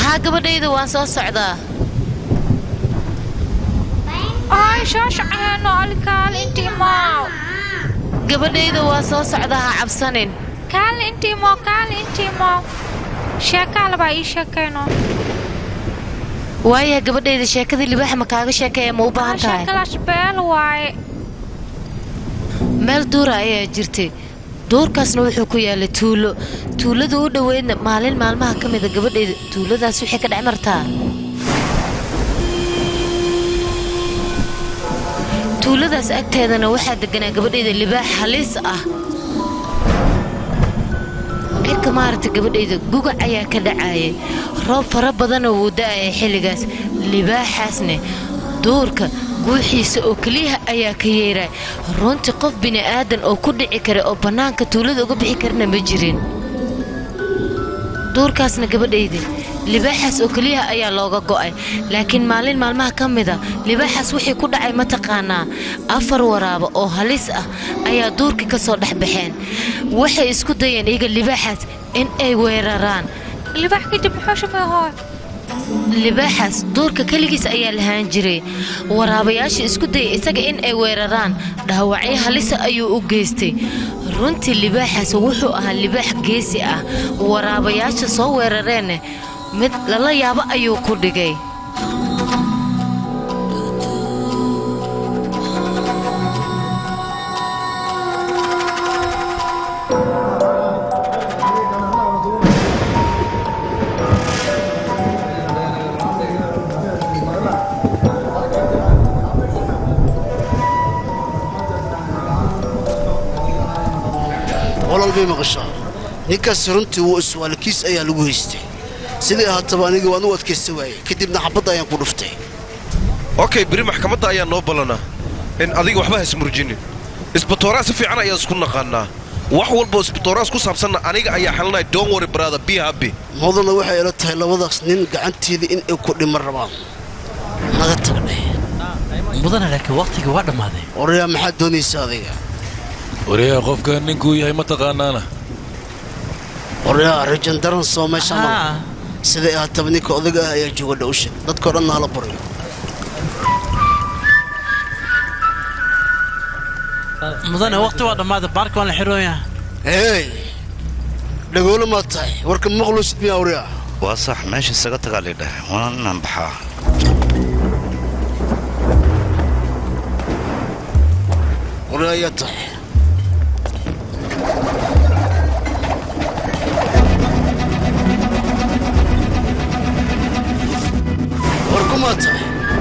haa gabadhayda waan soo socdaa ay shaashcaheeno alkaal intii maaw gabadhayda waa soo socdaa ha cabsanin kaal intii moo kaal intii moo sheekaalabaa ii sheekayno waaya gabadhayda sheekada libaaxa ma kaaga sheekeeya ma u baahan tahay sheekadaas beel waaye meel duura ayaa jirtay duurkaasna wuxuu ku yaalay tuulo tuulada u dhoweydna maalin maalmaha ka mida gabadhayda tuuladaas waxay ka dhex martaa tuuladaas agteedana waxaa deganaa gabadhayda libaax halis ah cirka maaragta gabadhayda gugac ayaa ka dhacaayay roob fara badanoo wuu da'ayay xilligaas libaaxaasne duurka guuxiisa oo keliyaha ayaa ka yeeray runtii qof bini'aadan oo ku dhici kara oo bannaanka tuulada uga bixi karna ma jirin duurkaasna gabadhayda libaaxaas oo keliyaha ayaa looga go'ay laakiin maalin maalmaha ka mida libaaxaas wixii ku dhacay mataqaanaa afar waraaba oo halis ah ayaa duurkii ka soo dhex baxeen waxay isku dayeen iyaga libaaxaas in ay weeraraan libaax kadib muxuu shameehooy libaaxaas duurka keligiis ayaa lahaan jiray waraabayaasha isku dayay isaga in ay weeraraan dhaawacyo halisa ayuu u geystay runtii libaaxaas wuxuu ahaa libaax geesi ah waraabayaasha soo weerareenna mid lala yaabo ayuu ku dhigay walal bay maqashaa ninkaas runtii wuu iswaalakiis ayaa lagu haystay sidii ahaataba aniga waan u adkaysta waayey kadibna xabadda ayaan ku dhuftay okay beri maxkamadda ayaa noo ballanaa in adiga waxba haismurjinin isbatooraa si fiican ayaan isku naqaannaa wax walboo isbatooraas ku saabsanna aniga ayaa xalinaya don't worry brother be happy mudana waxay ila tahay labadaas nin gacanteeda in ay ku dhiman rabaan naga tagnay mudana laakiin waqtigii waa dhammaaday orayaa maxaad doonaysa adiga waryaha qofka ninkuu yahay ma taqaanaana orayaa rajan daran soo meesha ma siday ahaataba ninka odaga ah ayaa jooga dhowsha dadkao dhanna hala baryo mudane waqti waa dhammaaday baarka waan la xirooyaa hey dhagoolo maad tahay warka maqluusid miyaa orayaa waa sax meesha isaga tagaa lidhah waana inaan baxaa orayaa ayaa tahay warkumaa tahay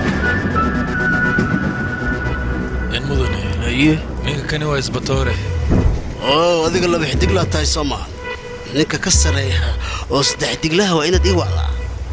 in mudane aye ninka kani waa isbatoore oo adiga laba xidiglaa tahay soo maaha ninka ka sareeya oo saddex xidiglaha waa inaad ii wacdaa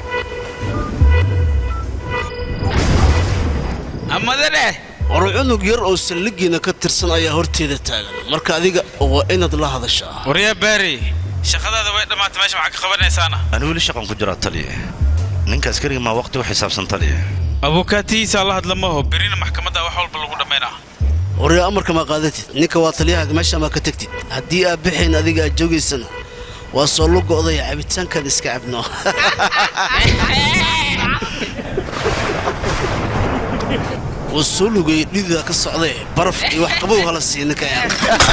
amadane war cunug yar oo salligiina ka tirsan ayaa horteeda taagan marka adiga waa inaad la hadashaa waryaa baari shaqadaada way dhammaatay meesha maxaa ka qabanaysaana ani weli shaqan ku jiraa taliya ninka askariga maa waqti u xisaabsan taliya abukaatihiisa la hadla maho berina maxkamadda wax walba lagu dhammaynaa waryaa amarka ma qaadatid ninka waa taliyahaaga meesha ma ka tegtid haddii aad bixayn adiga aad joogaysana waa soo lu go'daya cabitaankan iska cabno wuu soo lugayay dhidida ka socdee baraf iyo wax qabow hala siiya ninka yaa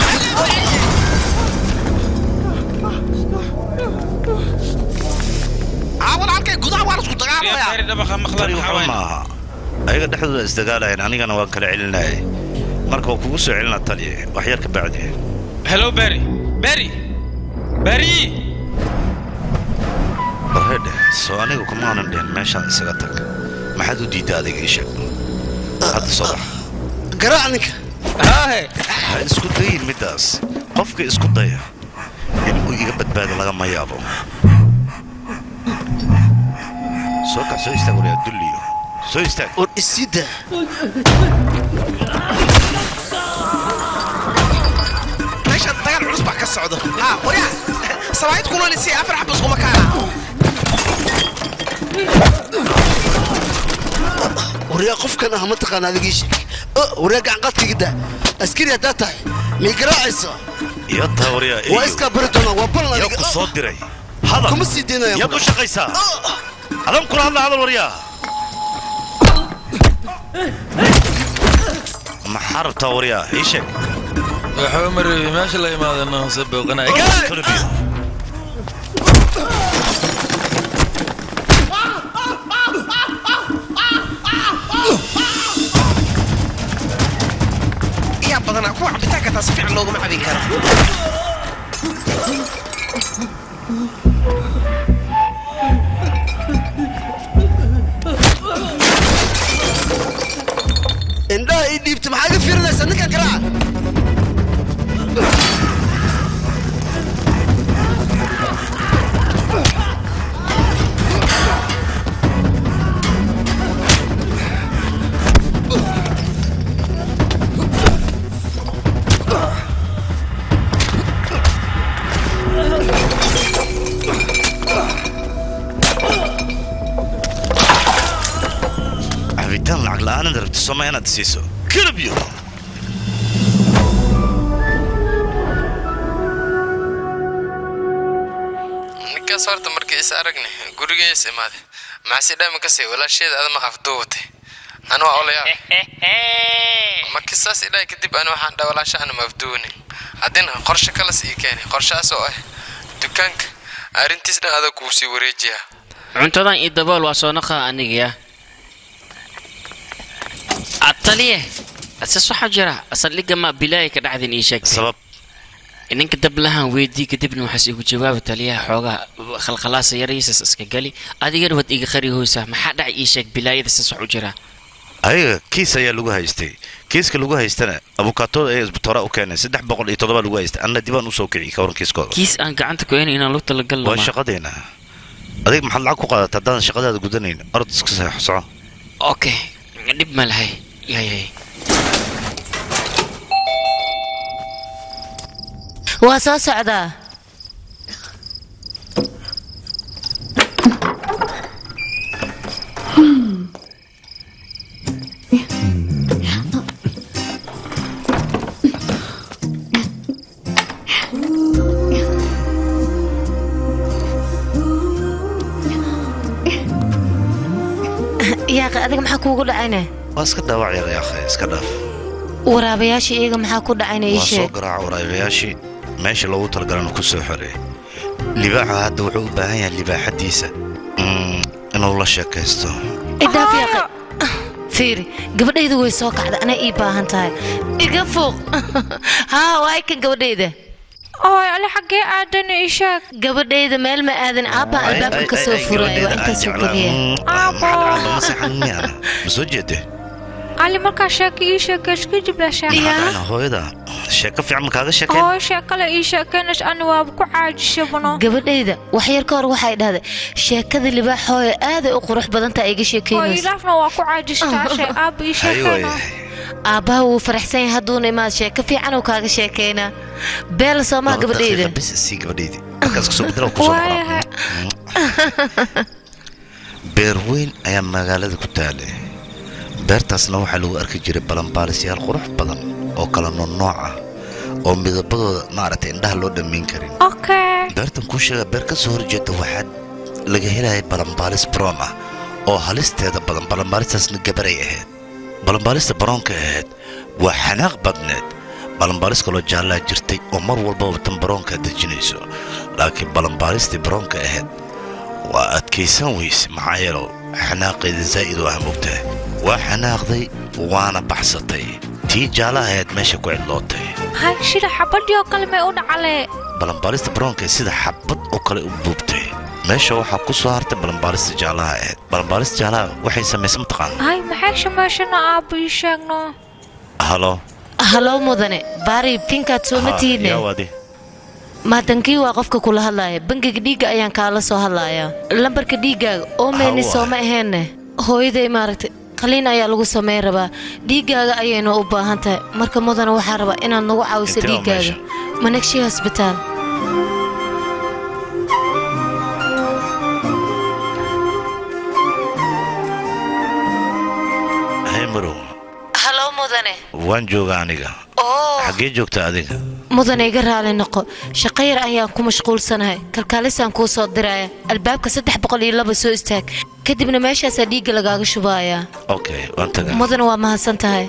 walaalkay gudaha waan isku dagaalamayaa tani waxba ma aha ayaga dhexdooda isdagaalayan anigana waan kala celinayay marka waa kugu soo celinaa taliya wax yar ka bacdi hello beri beri beri barhedhe soo aniga kumaanan dhihin meeshaan isaga tag maxaad u diidda adiga ii sheeg hadda soo bax garaac ninka ha isku dayin middaas qofka isku daya inuu iga badbaado lagama yaabo soo kax soo istaag wariyaa dulliyo soo istaag war isida meeshan dagaal culus baa ka socda ha waryaa sabaayid kulolisi afar xabas kuma kaana waryaa qofkan ah mataqaana adigii sheeg waryaa gacanqaadkaiga daa askari haddaa tahay miyay garaacaysa iyo taa wariyaa waa iskaa bari doonaa waa balan yaa adiga ku soo diray hadal kuma sii daynaya yaad u shaqaysaa adan kula hadla hadal waryaa maxaa rabtaa waryaa ii sheeg waxba mareebi meesha la imaadana hose booqanaya Kala biyo. yaa badanaa kuwa cabitaanka taa si fiican looguma cabin karo indhaha ii dhiibta maxaa ga fiirinaysaa ninkan garaaca cabitaan lacag la'aanad rabta soma inaad siiso kala biyo ninkaas horta markii is aragne gurigees imaade maxasi dhami kasii walaasheeda adama afduubatay anu waa olayaal markii saas idhahay kadib ani waxaan dha walaasha ana ma afduunin haddina qorshe kalas ii keenay qorshahaas oo ah dukaanka arrintiis dhan adag kuu sii wareejiyaa cuntadan iyo dabool waa soo naqa anigaya ataliye asas waxaa jira asaldhiga ma bilaaya ka dhacdin ii sheeg sabab ninka dablahan weydii kadibna waxaas igu jawaaba taliyaha xoogaa khalkhalaasa yaraysas iska gali adigana waad iga qari hoysaa maxaa dhac ii sheeg bilaayada sas wax u jira ayaga kiis ayaa lagu haystay kiiska lagu haystana abukaatooda ayaa isbitooraa u keenay saddex boqol iyo toddoba lagu haystay anna dibaan usoo kiciy ka waran kiiskooda kiis aan gacanta ku hayn inaan lu talagalno waa shaqadeena adig maxaad lacag ku qaadata haddaadan shaqadaada gudanayn orod iska seexo soco okay dhib ma lahay yayay waa soo socdaa yaaqi adiga maxaa kuugu dhacayne waa iska dhaawac yar yaakhay iska dhaaf waraabayaasha iyaga maxaa ku dhacayna ii waa soo sheeg garaaca waraabayaashii meesha loogu talagalana ku soo xoreeyay libaaxa hadda wuxuu u baahan yahay libaaxadiisa Mm, inuu la sheekaysto idhaaf yaaqi fiiri gabadhayda way soo kacda anay ii baahan tahay iga fuuq haa waay kan gabadhayda ooy ali xaggee aadan ii sheeg gabadhayda meel ma aadan aabbaa albaabka ka soo furaayo waa intaasoo keliya ma soo jeede ali markaa sheeka ii sheekeys kadib la sheeka hooyada sheeko fiican ma kaaga sheekeen hooy sheekale ii sheekeynays ani waaba ku caajishabano gabadhayda wax yar ka hor waxay dhahday sheekada libaaxooyo aaday u qurux badantaa iga hooy sheekeynaysa ilaafna waa ku caajistaashe aaba ii sheekeyna aabbaha wuu faraxsan yahay hadduuna imaad sheeko fiican uu kaaga sheekeynaa beel soomaa gabadhayda bis sii gabadhaydi markaas kasoo bedela kusoo waayahay beer weyn ayaa magaalada ku taalay beertaasna waxaa lagu arki jiray balanbaalisyaal qurux badan oo kala noonnooc ah oo midabadooda maaragtay indhaha loo dhammayn karin okay beertan kuu sheega beer ka soo horjeeda waxaa laga helaya balanbaalis brown ah oo halisteeda badan balanbaalistaasna gabaray ahayd balanbaalista baroonka ahayd waa xanaaq badneed balanbaalis kaloo jaallaa jirtay oo mar walbaba tan baroonka dejinayso laakiin balanbaalistii baroonka ahayd waa adkaysan weyse maxaa yeelo xanaaqeeda zaa'id oo ah mogtahay waa xanaaqday waana baxsatay tii jaalla ahayd meesha ku cidlootay hay shida xabadii oo kale may u dhacalee balanbaalista baroonka sida xabad oo kale u buubtay meesha waxaa ku soo hartay balanbaalista jaalaha ahayd balanbaalista jaalaha waxay samaysa mataqaana hay maxay shameeshana aaba ii sheegno halo halow mudane baari tinkaad sooma tihiine yaa wadi maadankii waa qofka kula hadlaaya bangiga dhiigga ayaan kaala soo hadlayaa lambarka dhiiggaaga oo meyni Hawa. sooma aheenne hooyaday maaragtay qaliin ayaa lagu samayn rabaa dhiiggaaga ayaynu u baahan tahay marka mudane waxaa rabaa inaad nagu caawiso Intee waa dhiiggaaga meesha? managshi hosbitaal hay marow halow mudane waan joogaa aniga oo xaggee joogta adiga mudane iga raali noqo shaqo yar ayaan ku mashquulsanahay kalkaalisaan kuu soo diraya albaabka saddex boqol iyo laba soo istaag kadibna meeshaasaa dhiigga lagaaga shubayaa okay waan tagaa mudana waa mahadsan tahay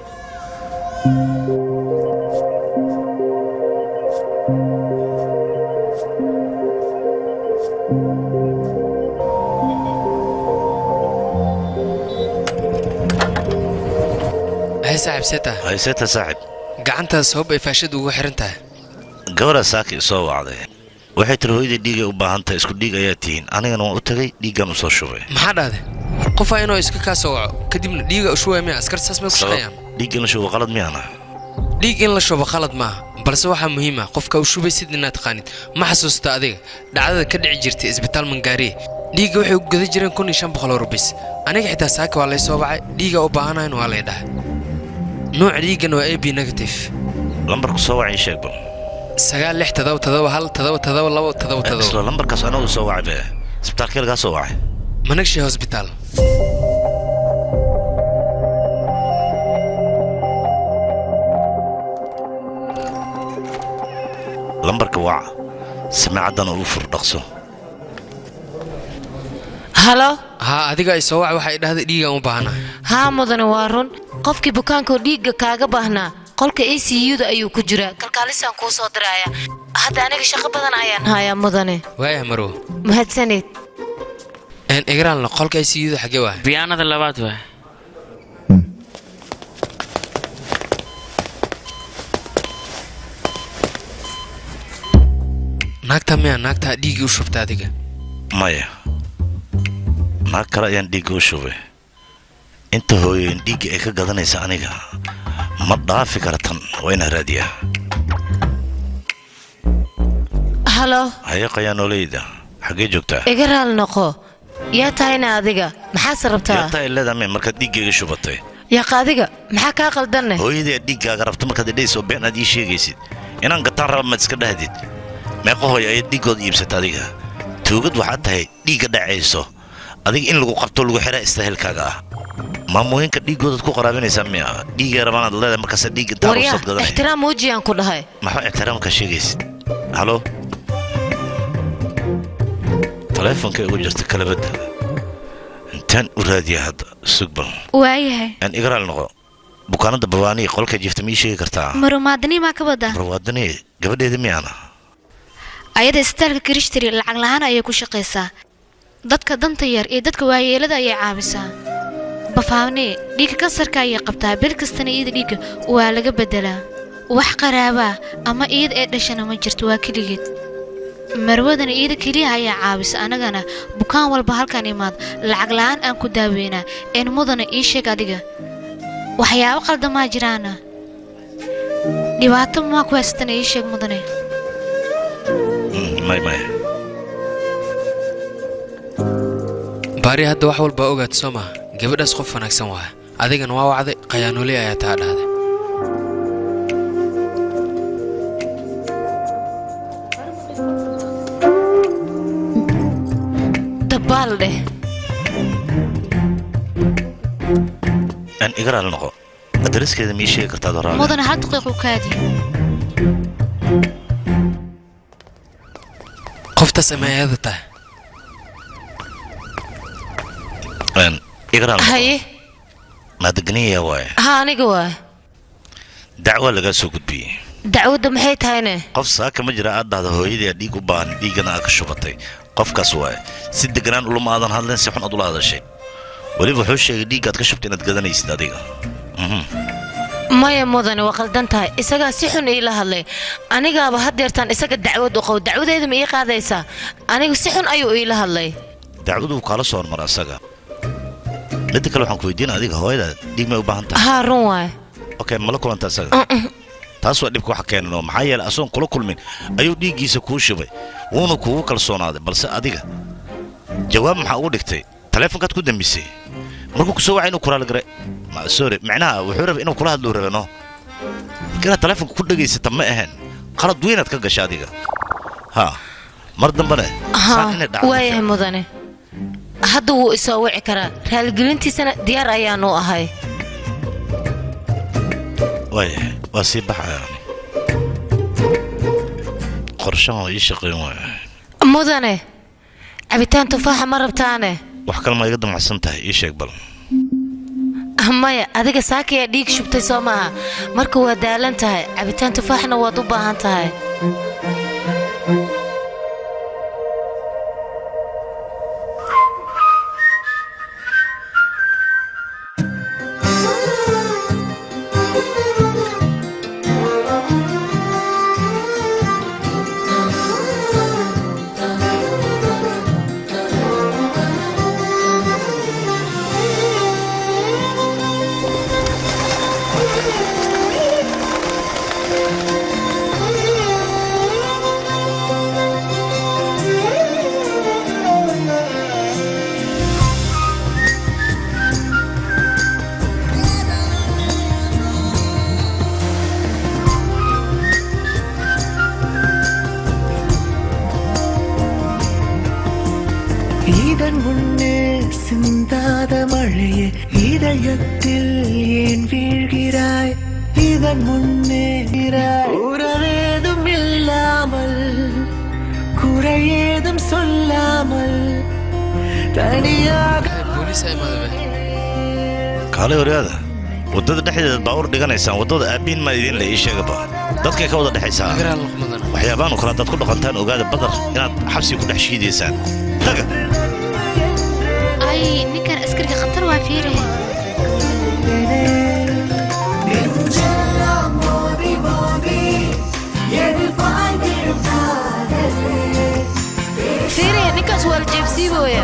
hay saaxiib see tahay hayseta saaxib gacantaas hoob ay faashad ugu xiran tahay gabadhaa saaka isoo wacday waxay tiri hooyadii dhiigay u baahan tahay isku dhiig ayaa tihiin anigana waan u tagay dhiiggaan u soo shubay maxaa dhahday qofaa inuu iska kaa soo waco kadibna dhiiga u shubaya miya askar saas may ku shaqeeyaan dhiig in la shubo qalad miyaana dhiig in la shubo khalad maaha balse waxaa muhiim ah qofka u shubaysid inaad taqaanid ma xasuusta adiga dhacdada ka dhici jirtay isbitaal mangaariye dhiigga waxay u gada jireen kun iyo shan boqol oo rubis aniga xitaa saaka waa lay soo bacay dhiiga u baahanayn waa lay dhahay nuuca dhiiggan waa ab negative lambarku soo wacay sheeg bal sagaal lix todoba todoba hal todoba todoba labo todoba isla todoba lambarkaas anagu soo wacay be isbitaalkee lagaa soo wacay managshay hosbitaal lambarka waca samiicaddana ugu fur dhaqso halo haa adiga ay soo wac waxay dhahday dhiigaan u baahanahay haa mudane waa run qofkii bukaankaoo dhiigga kaaga baahnaa qolka a c u-da ayuu ku jiraa kalkaalisaan kuu soo diraya hadda aniga shaqo badan ayaan hayaa mudane waayah marow mahadsanid een igraalna qolka ay siyuda xagee waay biyaanada labaad waa naagta miyaa naagtaa dhiiggii u shubta adiga maya naag kale ayaan dhiigga u shubay inta hooyeen dhiigga ay ka gadanaysa aniga ma dhaafi kara tan waa inaa raadiyaa halo haye qayaanoolayda xaggee joogtaa iga raal noqo yaa tahayna adiga maxaase rabtaa yataa ay leedahay markaad dhiiggayga shubatay yaqa adiga maxaa kaa qaldanne hooyadii aad dhiiggaaga rabta markaad idhaysoo been aad ii sheegaysid inaan gataan raba maad iska dhahdid meeqa hooy ayaad dhiiggooda iibsata adiga tuugad waxaad tahay dhiigga dhacayso adiga in lagu qabto lagu xiraa istaahilkaaga ah maamooyinka dhiiggoodaad ku qaraabinaysaa miya dhiiggay rabaan aad leedahay markaasa dhiig intaa waryaa rugsad gadanay ixtiraam muujiyaan ku dhahay maxaa ixtiraamka sheegaysid halo taleefonka igu jirta kalabadda intaan u raadiya hadda sugbal waayahay aan igaraal noqo bukaanada babaaniya qolka jiifta ma ii sheegi kartaa marumaadanii maa ka badaa barwaadani gabadheeda miyaana ayada isbitaalka krishtri lacag lahaan ayay ku shaqaysaa dadka danta yar iyo dadka waayeelada ayay caabisaa bafaane dhiigga kansarka ayay qabtaa bil kastana iyada dhiigga waa laga beddelaa wax qaraabaa ama iyada ee dhashana ma jirto waa keligeed marwadana iyada keliya ayaa caabisa annagana bukaan walba halkan imaad lacag la'aan aan ku daaweynaa een mudana ii sheeg adiga waxyaabo qaldamaa jiraana dhibaato maa ku haysatana ii sheeg mudane may may baari hadda wax walbaa ogaad soo maha gabadhaas qof wanaagsan waa adigana waa wacday qayaanooley ayaa taa dhahday dabaal dheh aan igaraal noqo adreskeeda ma ii sheegi kartaa doraale mudane hal daqiiqu kaadi qoftaas ama ayada tahay aan igaraal noqo haye maadegniya waaye haa aniga waa dacwaa lagaa soo gudbiyey dacwadda maxay tahayne qof saaka ma jira aad dhahda hooyadii aad dhiig u baahan dhiiggana aad ka shubatay qofkaas waaye si deganaan ulama aadan hadleen si xun aad ula hadashay weliba wuxuu sheegay dhiiggaad ka shubtay inaad gadanaysid adiga Mhm. maya mudane waa qaldan tahay isagaa si xun iila hadlay anigaaba haddeertaan isaga dacwad u qabo dacwadeeda ma ii qaadaysaa anigu si xun ayuu iila hadlay dacwadu kaala soo hormara asaga midda kale waxaan ku weydiina adiga hooyada dhiig may u baahan tahay haa run waay okay mala kulanta asaga taas waa dhibka waxa keenan oo maxaa yeelay asoon kula kulmin ayuu dhiiggiisa kuu shubay wuuna kugu kalsoonaaday balse adiga jawaab maxaa ugu dhigtay taleefonkaad ku dambisay markuu ku soo wacay inuu kuraal garay Ma- sorry macnaha wuxuu rabay inuu kula hadluu rabe no inaad taleefonka ku dhegaysata ma ahayn qalad weynaad ka gasha adiga ha mar dambane saan inay haa dhacdo waayahay mudane hadda wuu isoo wici karaa raaligelintiisana diyaar ayaanu ahay waayahay waa sii baxaya qorshahan waa ii shaqayn waaya mudane cabitaan tufaaxa ma rabtaane wax kale ma iga damacsan tahay ii sheeg bal maya adiga saakayaa dhiig shubtay soo maaha marka waa daalan tahay cabitaan tufaaxna waad u baahan tahay இதன் முன்னே சிந்தாத மழையே இதயத்தில் ஏன் வீழ்கிறாய் இதன் முன்னே உறவேதும் இல்லாமல் குறையேதும் சொல்லாமல் தனியாக kaalay horyaada waddada dhexdeeda baawur dhiganaysaan waddada aabbiin maa idiin le ii sheegaba dadkay ka wada dhexaysaa waxyaabaanu kale haddaad ku dhaqantaan ogaada badar inaad xabsi ku dhex shiidaysaan taga ay ninkan askariga khatar waa fiiraya fiiriya ninkaas waa la jeebsiibooya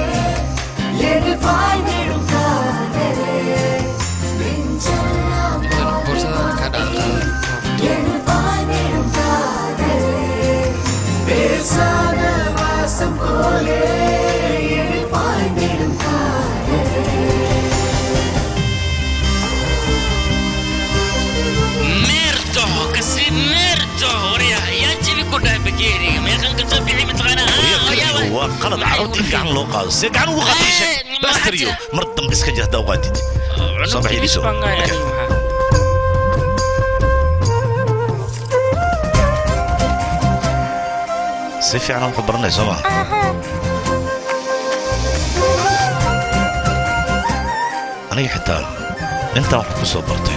meerto kasi meerto warya yaa jibi ku dhahay bakeeriga meeqan ka soo bixi mataqaanaa waa qalad carruurta in gacan loo qaado see gacan ugu qaatay sheeg bastariyo mar dambe iska jir haddaa u qaadid soo baxi idiso si fiican wax u baranay soo maa aniga xitaa intaan wax ku soo bartay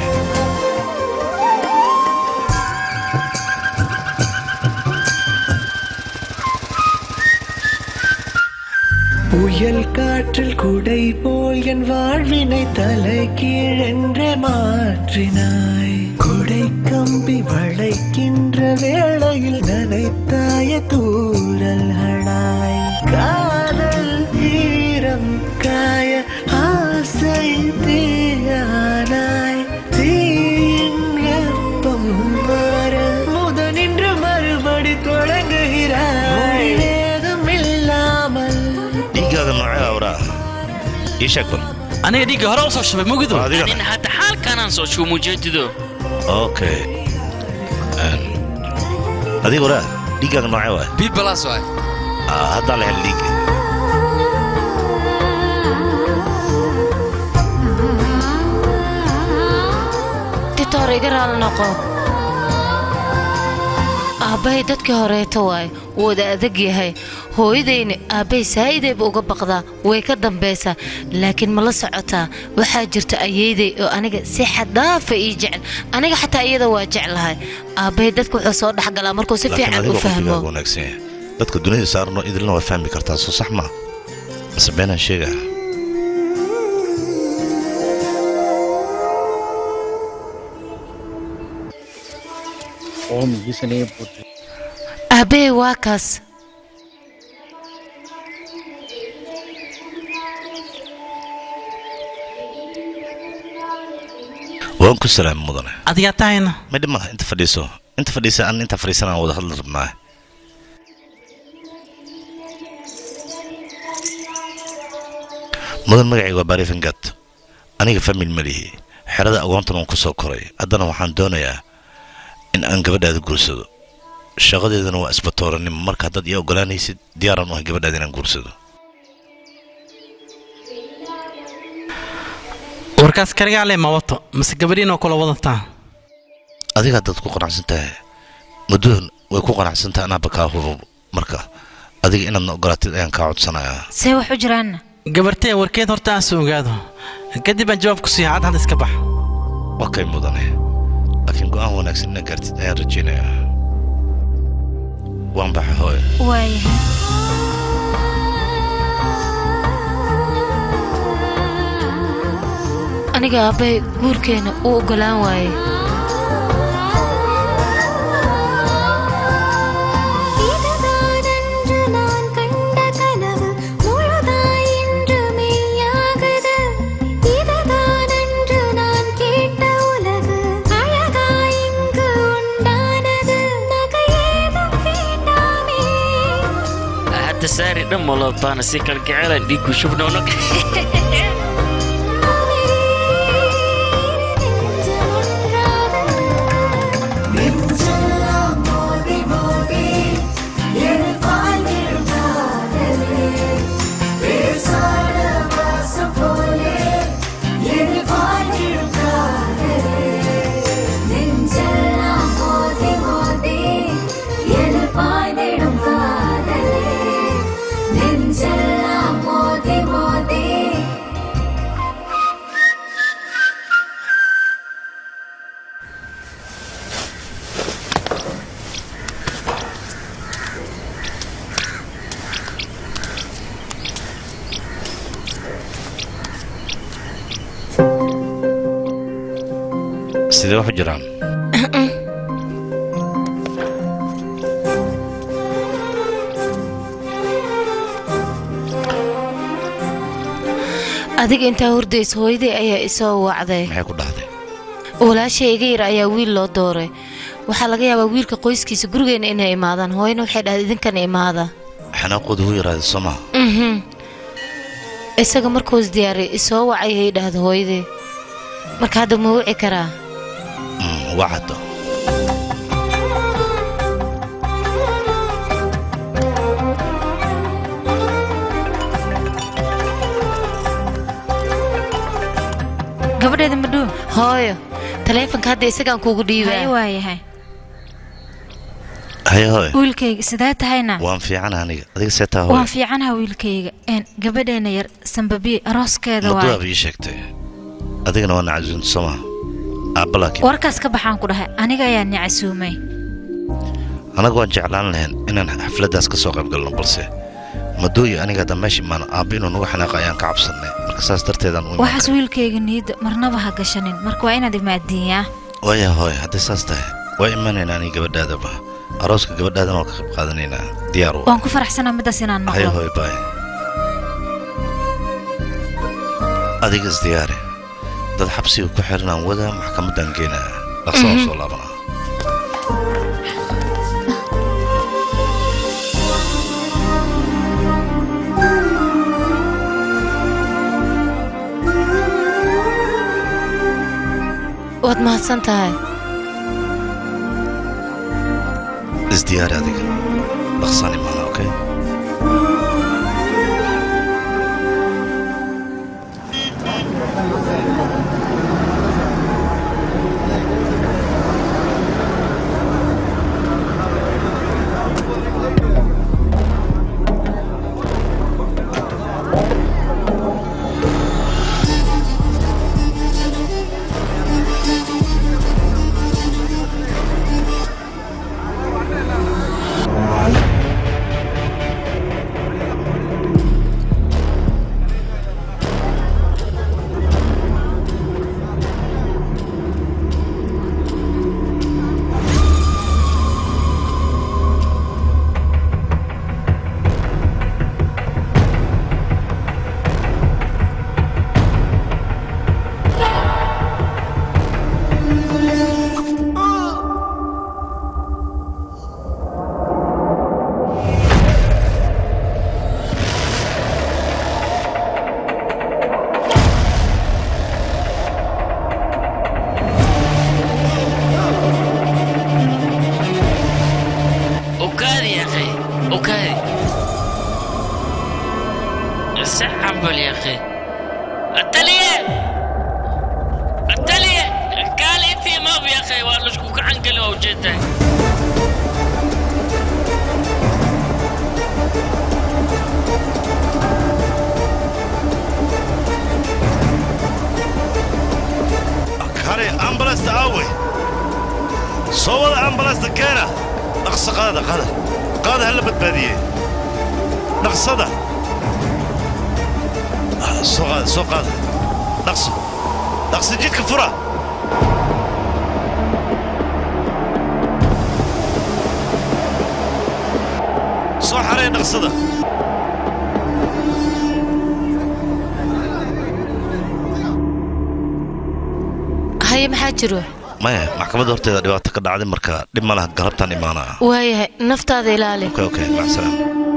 புயல் காற்றில் குடை போல் என் வாழ்வினை தலை கீழென்றே மாற்றினாய் குடை கம்பி வளைக்கின்ற வேளையில் நனைத்தாய தூரல்களாய் காதல் ஈரம் காய ஆசை தீயானாய் தீயின் வெப்பம் மாற முதனின்று மறுபடி தொடங்குகிறாய் வேதம் இல்லாமல் dhiiggaaga noocee awraa ii sheeg bal aniga dhiigga hore u soo shubay mugido nin hadda xaalkanaan soo shubo mujeedido okay adiga waraa dhiiggaaga noocee waay b balas waay haddaa la hel dhiigga titoor iga raali noqo aabbahay dadkii horeeto waay wada adag yahay hooyadayna aabbahay saa'idayba uga baqdaa way ka dambaysaa laakiin ma la socotaa waxaa jirta ayeeday oo aniga si xaddaafa ii jecel aniga xataa iyada waa jeclahay aabbahay dadka wuxuu soo dhexgalaa markuu si laakiin fiican u adigoo fahmo qofkigaaga wanaagsan yahay dadka dunida saarno idilna waa fahmi kartaa soo sax maa mase beenaan sheegaa aabbahay waa kaas waan ku salaami mudane adigaa tahayna ma dhib malaha inta fadhiiso inta fadhiisa an inta fadhiisan aan wada hadli rabnaa mudan magacayga waa baarifingat aniga famil ma lihi xerada agoontan waan ku soo koray haddana waxaan doonayaa in aan gabadhaada guursado shaqadeedana waa isbatooranimo marka haddaad ii ogolaanaysid diyaaraan u ahay gabadhaada inaan guursado warkaas kaligaa lee ma wato mase gabadhiinoo kula wadataa adiga haddaad ku qanacsan tahay muddoon way ku qanacsan tahay anaaba kaa hurur marka adiga inaadna ogolaatid ayaan kaa codsanayaa see wax u jiraanna gabartee warkeed horta aan soo ogaado kadib aan jawaab ku siiya cad had iska bax okay mudane laakiin go'aan wanaagsan inaad gaartid ayaan rajaynayaa waan baxa hooyo waayahay aniga aabbay guurkeena uu oggolaan waaye இதுதானன்று நான் கண்ட கனவு முழுதாய் இன்று மெய்யாகுது இதுதானன்று நான் கேட்ட உலகு அழகாய் இங்கு உண்டானது நகையேதும் வேண்டாமே hadda saari dhan malootaana si kalgaceelan dhiigku shubnoono நெஞ்செல்லாம் மோதி மோதி என் பாய்ந்திடும் காதலே பேசாத வாசம் போலே என் பாய்ந்திடும் காதலே நெஞ்செல்லாம் மோதி மோதி என் பாய்ந்திடும் காதலே நெஞ்செல்லாம் மோதி மோதி sidee wax u jiraan adiga intaa hordaysa hooyaday ayaa isoo wacday maxay ku dhahday walaashay iga yar ayaa wiil loo dooray waxaa laga yaabaa wiilka qoyskiisa gurigeenna inay imaadaan hooyana waxay dhahday idinkana imaada xanaaqoodu hu yaraada soo maha mhm isaga markuus diyaaray isoo wacay ay dhahda hooyaday marka hadda ma wici karaa Mm, waa caddo gabadheeda madhuu hooyo taleefonka hadda isagaan kuugu hay dhiibaa waayahay haye hooyo wiilkayga sidee tahayna waan fiican aniga adiga see taa waan hooyo fiicanaha wiilkayga een gabadheena yar sambabiye arooskeeda madu waay aaba ii sheegtay adigana waa nacasunta soo maha aabba laakiin warkaas ka baxaan ku dhahay aniga ayaa ni casuumay anagu waan jeclaan lahayn inaan xafladdaas ka soo qayb galno balse madooyi aniga hadda meesha imaano aabba inuu nagu xanaaqa ayaan ka cabsannay marka saas darteedaan u imaan waxaas wiilkayga niyadda marnaba ha gashanin marka waa inaad imaadiinyaa waaya hooy hadday saas tahay waa imanaynaa aniga gabadhaadaba arooska gabadhaadana waa ka qayb qaadanaynaa diyaar wa waan ku faraxsanaa middaas inaan haye maqlo hooy baay adiga isdiyaari dad xabsiga ku xiranaan wadaa maxkamaddaan geenaa dhaqsa oo soo laabanaa waad mahadsan tahay isdiyaari adiga dhaqsaan imaana okay ukaadi ya akhi ukaadi si cambal ya akhi ataliye ataliye kaali intii maab ya akhi waa laisku gacan geli waa ujeedahay rasaasta keena dhaqso qaada qaada qaada hala badbaadiye dhaqsada Ah, soo qaada soo qaada dhaqso dhaqso jidka fura soo xaree dhaqsada haye maxaa jiro maya maxkamadda horteeda dhibaato ka dhacday marka dhib ma laha galabtaan imaanaa waayahay naftaada ilaali okay okay macsalaam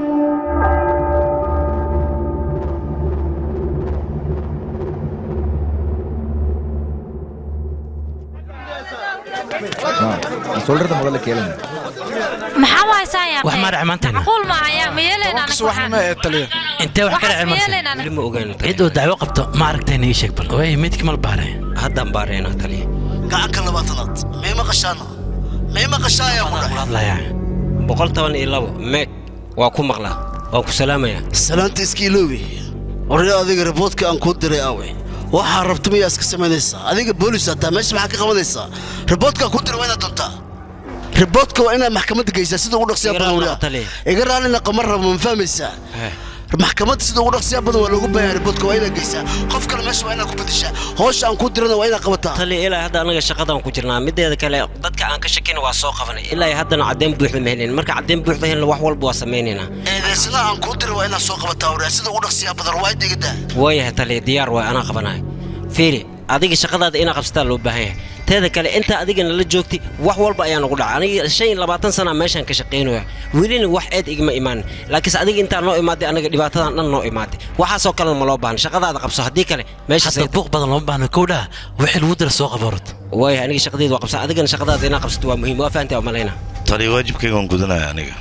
நான் சொல்றத முதல்ல கேளுங்க maxaa u haysaa yaa wax maa dhaca maantayna macquul ma ayaa ma yeelaynaa anaga waxaan intee wax ka dhacay Waxaas yeelaynaa maanta anaga. ma ogaan cid oo dacwo qabto ma aragtayna ii sheeg bal waay midkii mal baare haddaan baarayna taliya gacanka labaatanaad may maqashaana may maqashaa ayaa ku dhahay hadlayaa boqol toban iyo labo meeg waa ku maqlaa waan ku salaamayaa salaanta iska iloobi oraya adiga riboodka aan kuu diray awe waxaa rabta miyaa iska samaynaysaa adiga boolis hataa meesha maxaa ka qabanaysaa riboodkaa kuu diray waa inaad duntaa riboodka waa inaad maxkamadda geysaa sida ugu dhaqsiyaa badan wariya iga raallina qamar rabo ma fahmaysaa maxkamadda sida ugu dhaqsiyaa badan waa loogu baahan riboodka waa inaad geysaa qof kale meesha waa inaad ku bedeshaa howsha aan kuu dirana waa inaad qabataa taliya ilaa hadda anaga shaqadaan ku jirnaa mideeda kale dadka aan ka shakina waa soo qabanay ilaa haddana caddeyn buuxda ma helin marka caddeyn buuxda helna wax walba waa samaynaynaa eedeysana aan kuu diray waa inaad soo qabataa wariya sida ugu dhaqsiyaa badan waa iga daa waayahay taliya diyaar waay anaa qabanayo fiiri adiga shaqadaada inaa qabsataa loo baahan yahay teeda kale intaa adigana la joogtay wax walba ayaa nagu dhaca aniga shan iyo labaatan sana meeshaan ka shaqaynaya welina wax eed igma imaanin laakiinse adiga intaa noo imaaday anaga dhibaatadan dhan noo imaaday waxaasoo kalena ma loo baahna shaqadaada qabso haddii kale meeshaas hadda buuq badan looma baahno kowdhaa wixii lagu dira soo qaba horta waayahay aniga shaqadeeda waa qabsa adigana shaqadaada inaa qabsato waa muhiim waa fahantaa malayna tali waajibkayga waan gudanaya aniga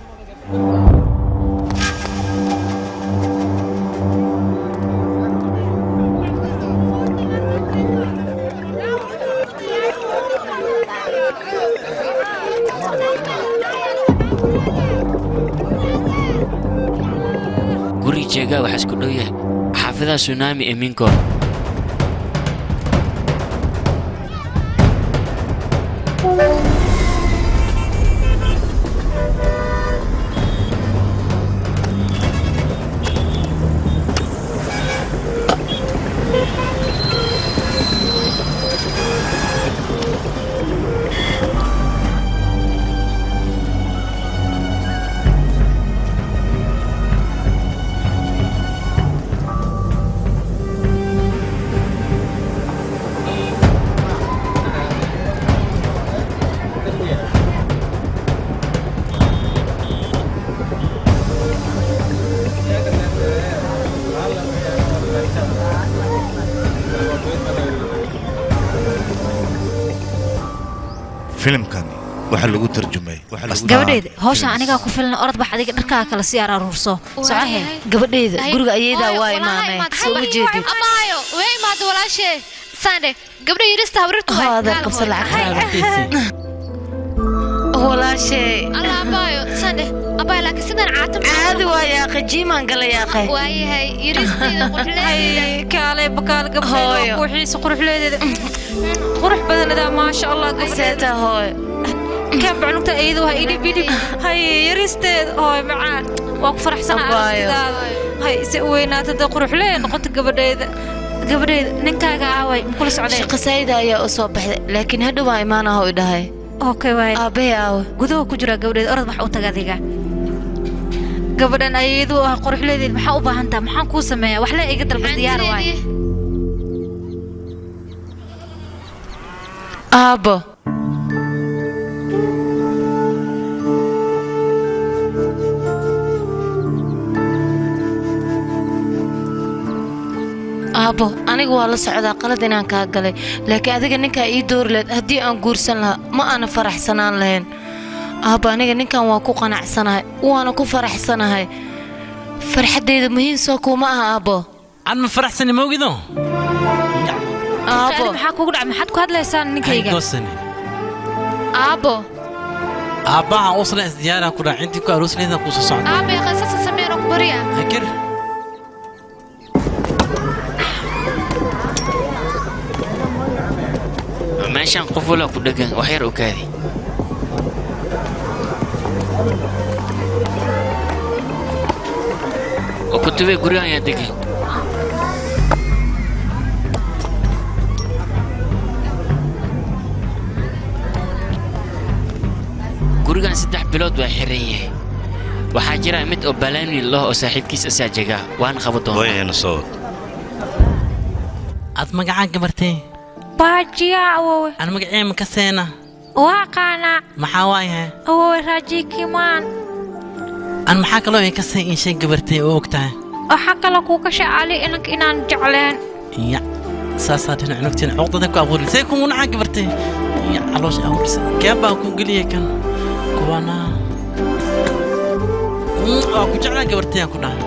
guri jeegaa waxaa isku dhow yahay xaafidaha tsunami ee minkood filimkani waxaa lagu tarjumay gabadheeda hawshan anigaa ku filan orod bax adiga dharkaa kale si aar aruurso socahe gabadheeda guriga ayadaa waa imaameen soo ma jeedid amaayo way imaado walaashee sande gabdha yirista hawrirtu Hoo, adeer qabso lacagtaada. walaashee alla amaayo sande abaayo laakiin sidan caatam caadi waa yaaqe jiimaan gala yaaqe waayahay yiristeeda quxleedeeda kaale bakaal gabdheeda quuxiisa quruxleedeeda qurux badanadaa maasha allah seeta hooy kan baclugta ayadu ha idhib idhib hay yaristeeda hooy macaan waa ku faraxsanaa Abaayo. aragtidaada hay se u weynaata dee quruxlee noqota gabadheeda gabadheeda ninkaaga aaway makula socdeen shaqa saayida ayaa u soo baxday laakiin hadhow waa imaanaha u dhahay okay waay aabbahay aawe gudaha ku jira gabadheeda orod wax u taga adiga gabadhan ayadu ah quruxleedeed maxaa u baahan taha maxaan kuu sameeyaa wax le iga dalba diyaar waay aabbo aabbo aniga waa la socdaa qalad inaan kaa galay laakiin adiga ninkaa ii doori lahayd haddii aan guursan lahaa ma aana faraxsanaan lahayn aabbo aniga ninkan waa ku qanacsanahay waana ku faraxsanahay farxaddayda muhiim soo kuuma aha aabbo aan ma faraxsani mawgido aabbo maxaa kugu dhacay maxaad ku hadlaysaan ninkayga goosani aabbo aabbaha uslan isdiyaaraan ku dhac intii ku arooslaydan kuusoo socda aabbe qasasa sameyn oo ku barya hakir meeshaan qof walaa ku dhegan wax yar u kaadi oo kutubee gurigan ayaa degay gurigan saddex bilood waa xiran yahay waxaa jira mid oo balaani leh oo saaxiibkiis asaa jegaa waana qabo doonaa wayayna soo aad magacaan gabartay baajiya awowe aan magacee ma kaseena waa qaanaa maxaa waayahay awowe raajikimaan aan maxaa kaloo ay kasee inshay gabartay oo og tahay waxaa kale kuu ka shacali inanka inaan jecleen ya saasaa dhinac nugtiin cuqdada ku abuuri see kugu nacaa gabartay ya caloosha abuurisa keen baa ku geliyay kan kuwana Mm, waa ku jeclaa gabartay aan ku dhahay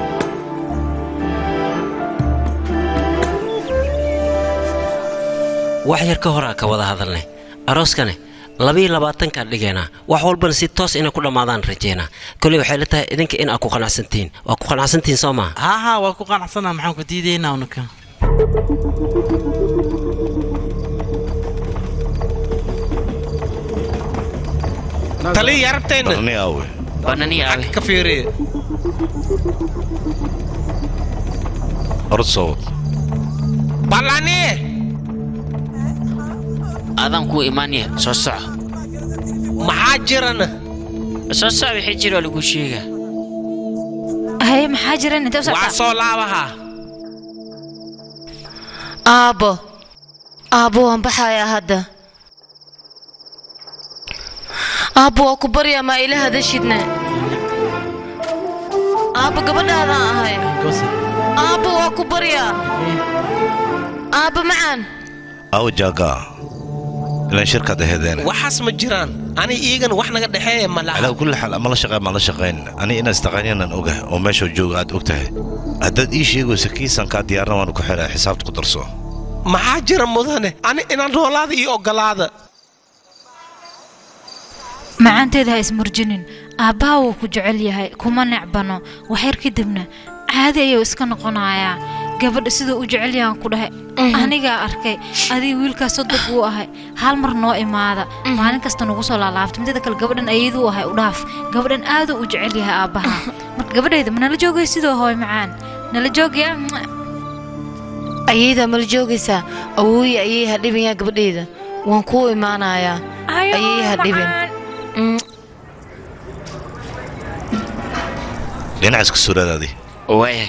wax yar ka horaa ka wada hadalnay arooskane labiyo labaatankaan dhigaynaa wax walbana si toos inay ku dhammaadaan rajeynaa koley waxay la tahay idinka in aad ku qanacsantihiin waa ku qanacsantihiin soo maa haa haa waa ku qanacsanaa maxaan ku diidaynaa unuka taliya yarabtayna barni aawe banani aawe ka fiiriye orod soo wad balani adaan kuu imaanaya soo soco maxaa jirana soo soco wixii jira oo lagu sheegaa haye maxaa jiran intee u waa socdaa soo laabaha aabbo aabbo waan baxayaa hadda aabbo waa ku baryaa maa ila hadashidna aabbo gabadhaadaan ahay aabbo waa ku baryaa aabbo macaan aawe jaagaa ilaan shirkaad aheedeen waxaas ma jiraan ani iigan wax naga dhexeeya ma laha calaa kulli xaal ama la shaqeyn ma la shaqayn ani inaad istaqaaniyanan ogahay oo meesha jooga aad og tahay haddaad ii sheegayso kiisankaa diyaarna waanu ku xidhaa xisaabta ku darso maxaa jira mudane ani inaan noolaada iyo ogolaada macaanteeda ha ismurjinin aabbaha wuu ku jecel yahay kuma necbano waxyar kadibna caadi ayuu iska noqonayaa gabadha siduu u jecel yahan ku dhahay anigaa arkay adiga wiilkaas sodog wuu ahay hal mar noo imaada maalin kasta nagu soo laalaabta mideeda kale gabadhan ayaduu ahay u dhaaf gabadhan aaduu u jecel yahay aabbaha marka gabadhayda ma nala joogay sidoo hooy macaan nala joogaya ayaydaa mala joogaysaa awooye ayay ha dhibayaa gabadhayda waan kuu imaanayaa ayay ha dhibin dhinaca iska suraadaadi waaya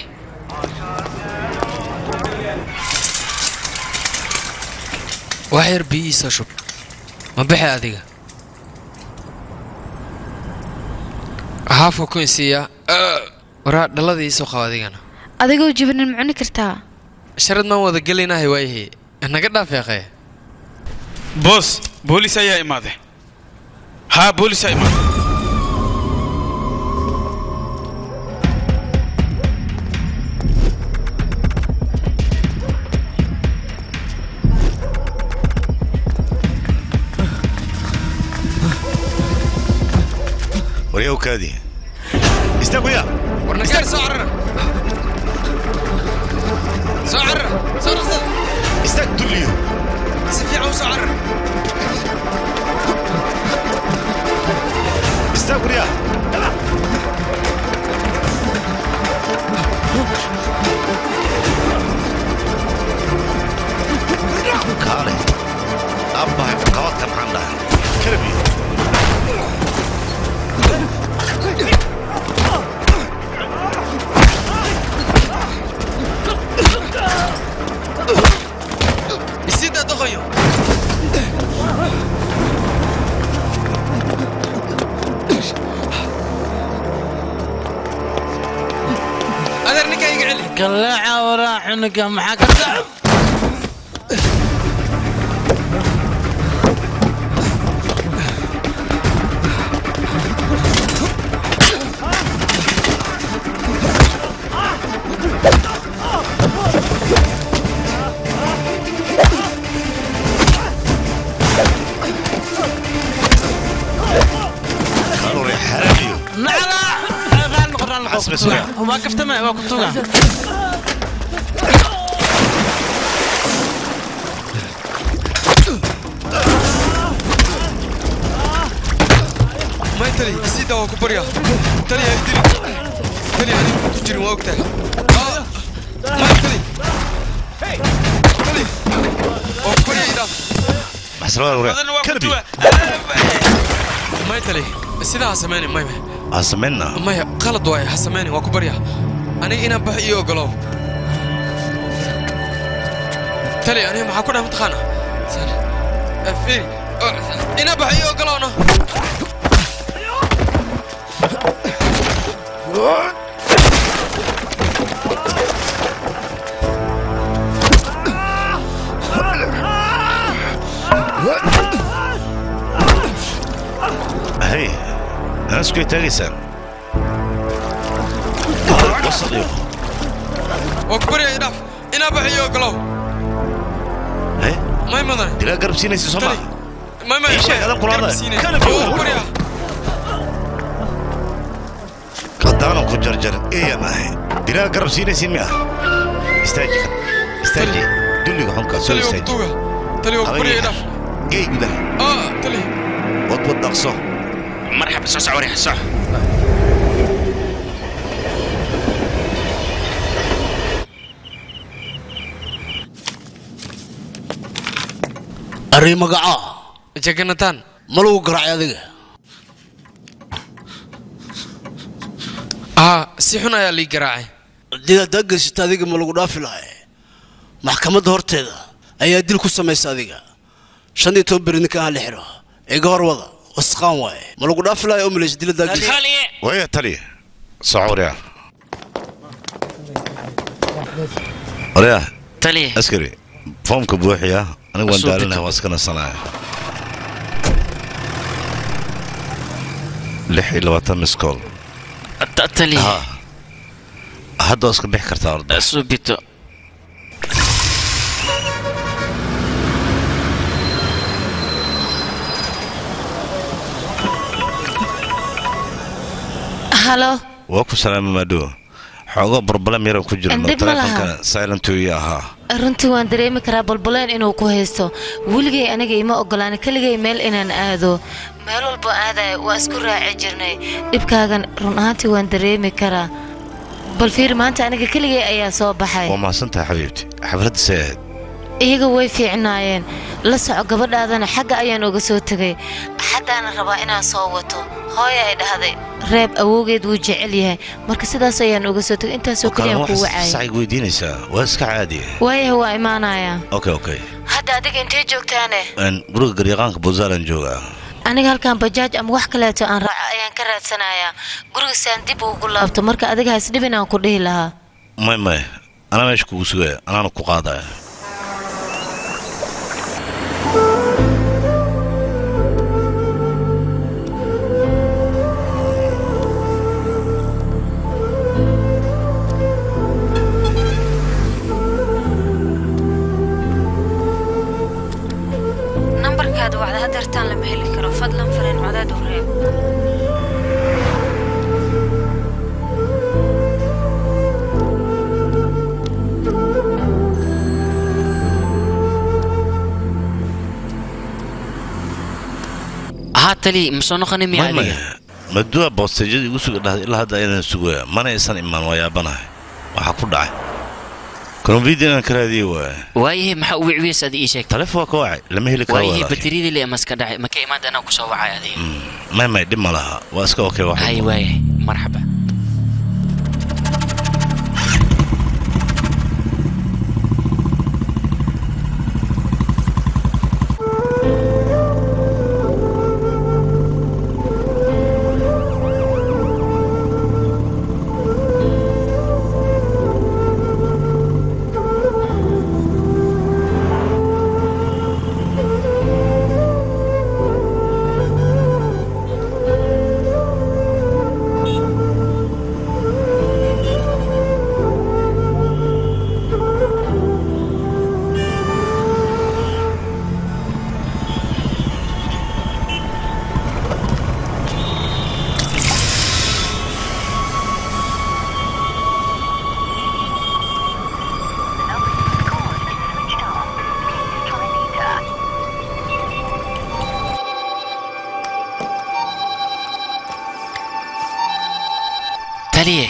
wax yar biyihiisa shub ma bixe adiga haafka ku insiiyaa waraa dhalada iisoo qaba adigana adigoo jibinin ma cuni kartaa sharad maan wada gelinahay waayahee naga dhaafeeqee boos boolis ayaa imaaday haa boolis ayaa imaaday waryaw kaadi istaag waya warnagaar soo carara soo carara soo dhaqsada istaag dulliyo si fiican u soo carara istaag waryaa kaale abbahay qabadka maxaan dhahay kalabiyo isidaa doqoyo adeer ninkaa iga celi galeeca waraa cunuga maxaa ka dhac kalore xaraamiyo nacla raan noqon raan noqon Xasbi suga. waa kaftama waa ku tuga may tali isida waa ku baryaa tali ha idili tali aniga ku jirin waa ogtahay Ah, maya tali tali waa ku baryaa idhaaf maxsalada waraag kalbi maya tali sidaa ha sameyni maya ha samaynna maya qalad waaye ha sameyni waa ku baryaa aniga inaan bax iyo ogolow tali aniga maxaa ku dhahay mataqaana Eh, fiiri Oh, inaan bax iyo ogolowno hay anaskuy taagaysaan wasaq iyo waa ku baryaa idhaaf inaan bax iyo ogolow hay may mudan dilaa garab siinaysa soo maa may may Ii sheeg, adan kula hadlay. Kalab. waa ku baryaa haddaanan ku jarjarin eeyan ahay dilaa garab siinaysiin miya istaaji istaaji dulliga xunkaa soo tali waa ku istaaji tuuga tali waa ku baryaa idhaaf gey gudaha ah tali wadwad dhaqso marxaba soo soc warix soc arri magacaa jaganataan ma lagu garaacay adiga ah si xun ayaa lii garaacay haddii haddaa geysata adiga ma lagu dhaafi lahay maxkamadda horteeda ayaa dil ku samaysa adiga shan iyo toban beri ninka aan la xiro iga hor wada wasqaan waaye ma lagu dhaafi lahay oo malaysa dil haddaa geysa waya taliya soco waryaa waryaa taliya askari foomka buuxiya anigu waan Soo daalinahay deji. waan iska nasanaya lix iyo labaatan miskool taliya hadda waa iska bixi kartaa orda subito halo waa ku salaama maadhow xoogo barbalam yaran ku jirno Indhib ma laha. teleefonkana silentooyi ahaa runtii waan dareemi karaa balbaleen inuu ku haysto weligay aniga ima ogolaan keligay meel inaan aado meel walbo aadaya waa isku raaci jirnay dhibkaagan run ahaantii waan dareemi karaa bal fiir maanta aniga keligay ayaa soo baxay waa mahadsantahay xabiibti xafladda see ahayd iyaga way fiicnaayeen la soco gabadhaadana xagga ayaan uga soo tegay xaddaana rabaa inaan soo wato hooya ay dhahday reeb awowgeed wuu jecel yahay marka sidaas ayaan uga soo tegay intaasoo keliyaan kuu wacaya sacig weydiinaysaa waa iska caadi waayaha waa imaanayaa okay okay hadda adiga intee joogtaane Een, guriga garyaqaanka buntland joogaa aniga halkan bajaaj ama wax kaleeto aan raaco ayaan ka raadsanayaa gurigasaan dib ugu laabto marka adiga hasdhibin aan ku dhihi lahaa may may anaa meesha kugu sugaya anaana ku qaadaya nambarkaada wacda hadeertaan lama heli karo fadlan fariin codeed u reeb haa taliya ma soo noqonin miya May, may. adiga maduwa boostejada igu suga dhahday ilaa hadda ayaan sugaya mana aysan imaan waa yaabanahay waxaa ku dhacay konfidi inaan ka raadiye waaya waayahay maxaa u wicwiyeys adi ii sheegtay taleefon waa ka wacay lama heli karo waayahay walaal. bateriyadii le amaska dhacay maka imaada anaa kusoo wacay adiga may may dhib ma laha waa iska okay wax hay waayahay marxaba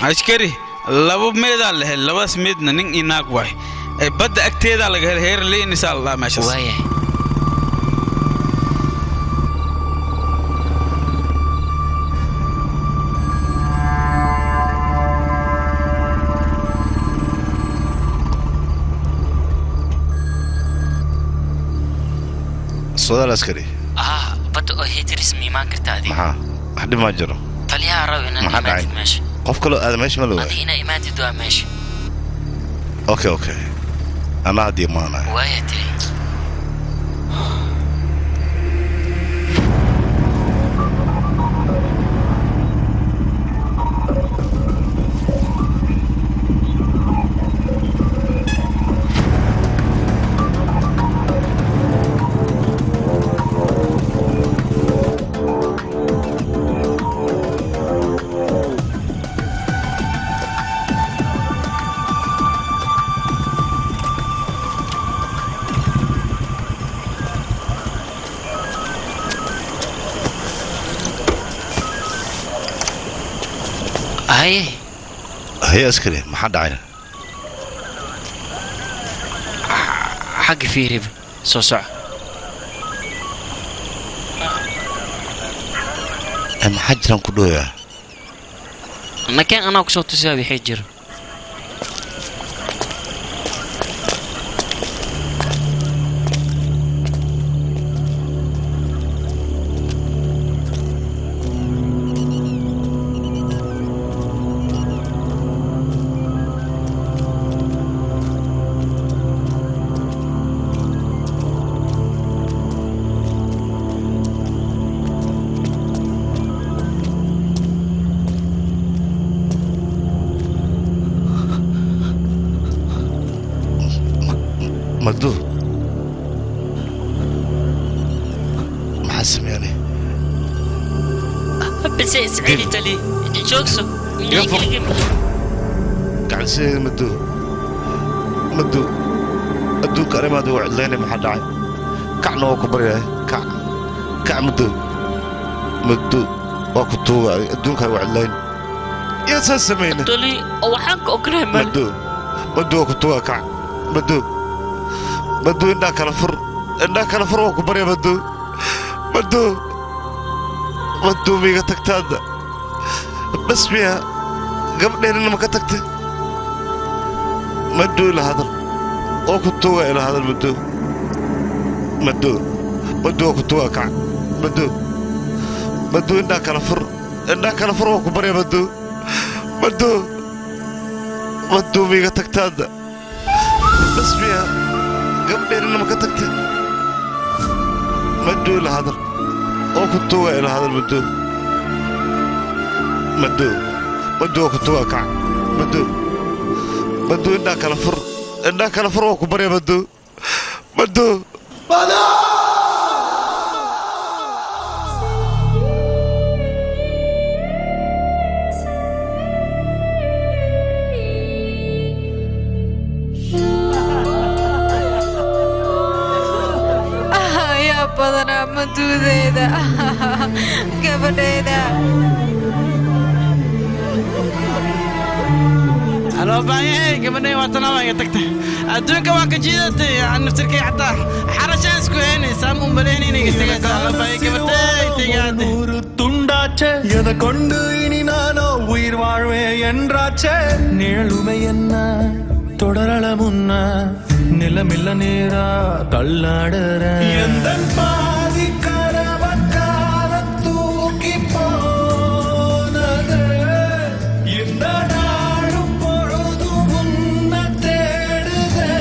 askari laba meedaa la helay labadaas meedna nin iyo naag waay ee badda agteedaa laga helay heer leynisaa la dhahaa meeshaas waaya soodaal askari ah badda oo hetris ma imaan kartaa adiga maxaa wax dhib maa jiro taliyaha rabo inaan maxaa dhacay imaatid meesha qof kaloo aada meesha ma la waay adiga inaa imaatid waa meesha okay okay anaa haddii maanaya waaya tiri haye haye askari maxaa dhacay xagga fiiriba soo soco Eh, maxaa jiraan ku dhooyaa nakeen anaa kusoo tusiyaa wixii jiro magduud maxaa sameeyane bise isceli tali joogso gacansideeda magduud magduud adduunka arrimaada waa cidlaynay maxaa dhacay kacna waa ku baryahay kac kac magduud magduud waa ku tuuga adduunkaa waa cidlayn yaa saa samayna tali waxaan ka ognahay mal magduud magduud waa ku tuuga kac magduud magduud indhaa kala fur indhaa kala fur waa ku barya magduud magduud magduud miiga tagtaadda bas miya gabdheennina ma ka tagtay magduud ila hadal oo ku tuuga ila hadal magduud magduud magduud waa ku tuuga kac magduud magduud indhaa kala fur indhaa kala fur waa ku barya magduud magduud magduud miiga tagtaadda bas miya gabdheennina ma ka tagtay magduud ila hadal oo ku tuuga ila hadal magduud magduud magduud waa ku tuuga kac magduud magduud indhaa kala fur indhaa kala fur waa ku barya magduud magduud yaa badanaa maduudeeda gabadheeda aloo baayay gabadhay waa tanaabaga tagtay adduunka waa ka jiidatay naftirkay xataa xarashaan isku heynaysaa mu maleyn inay tegaysaa aloo baayay gabadhay tegaade துண்டாச்சே எதை கொண்டு இனி நானோ உயிர் வாழ்வேன் என்றாச்சே நிழலுமை என்ன தொடரல முன்ன நிலமில்ல நேரா தள்ளாடுற எந்த பாதி கரவக்கால தூக்கி போனது இந்த நாளும் பொழுதும் உன்னை தேடுதே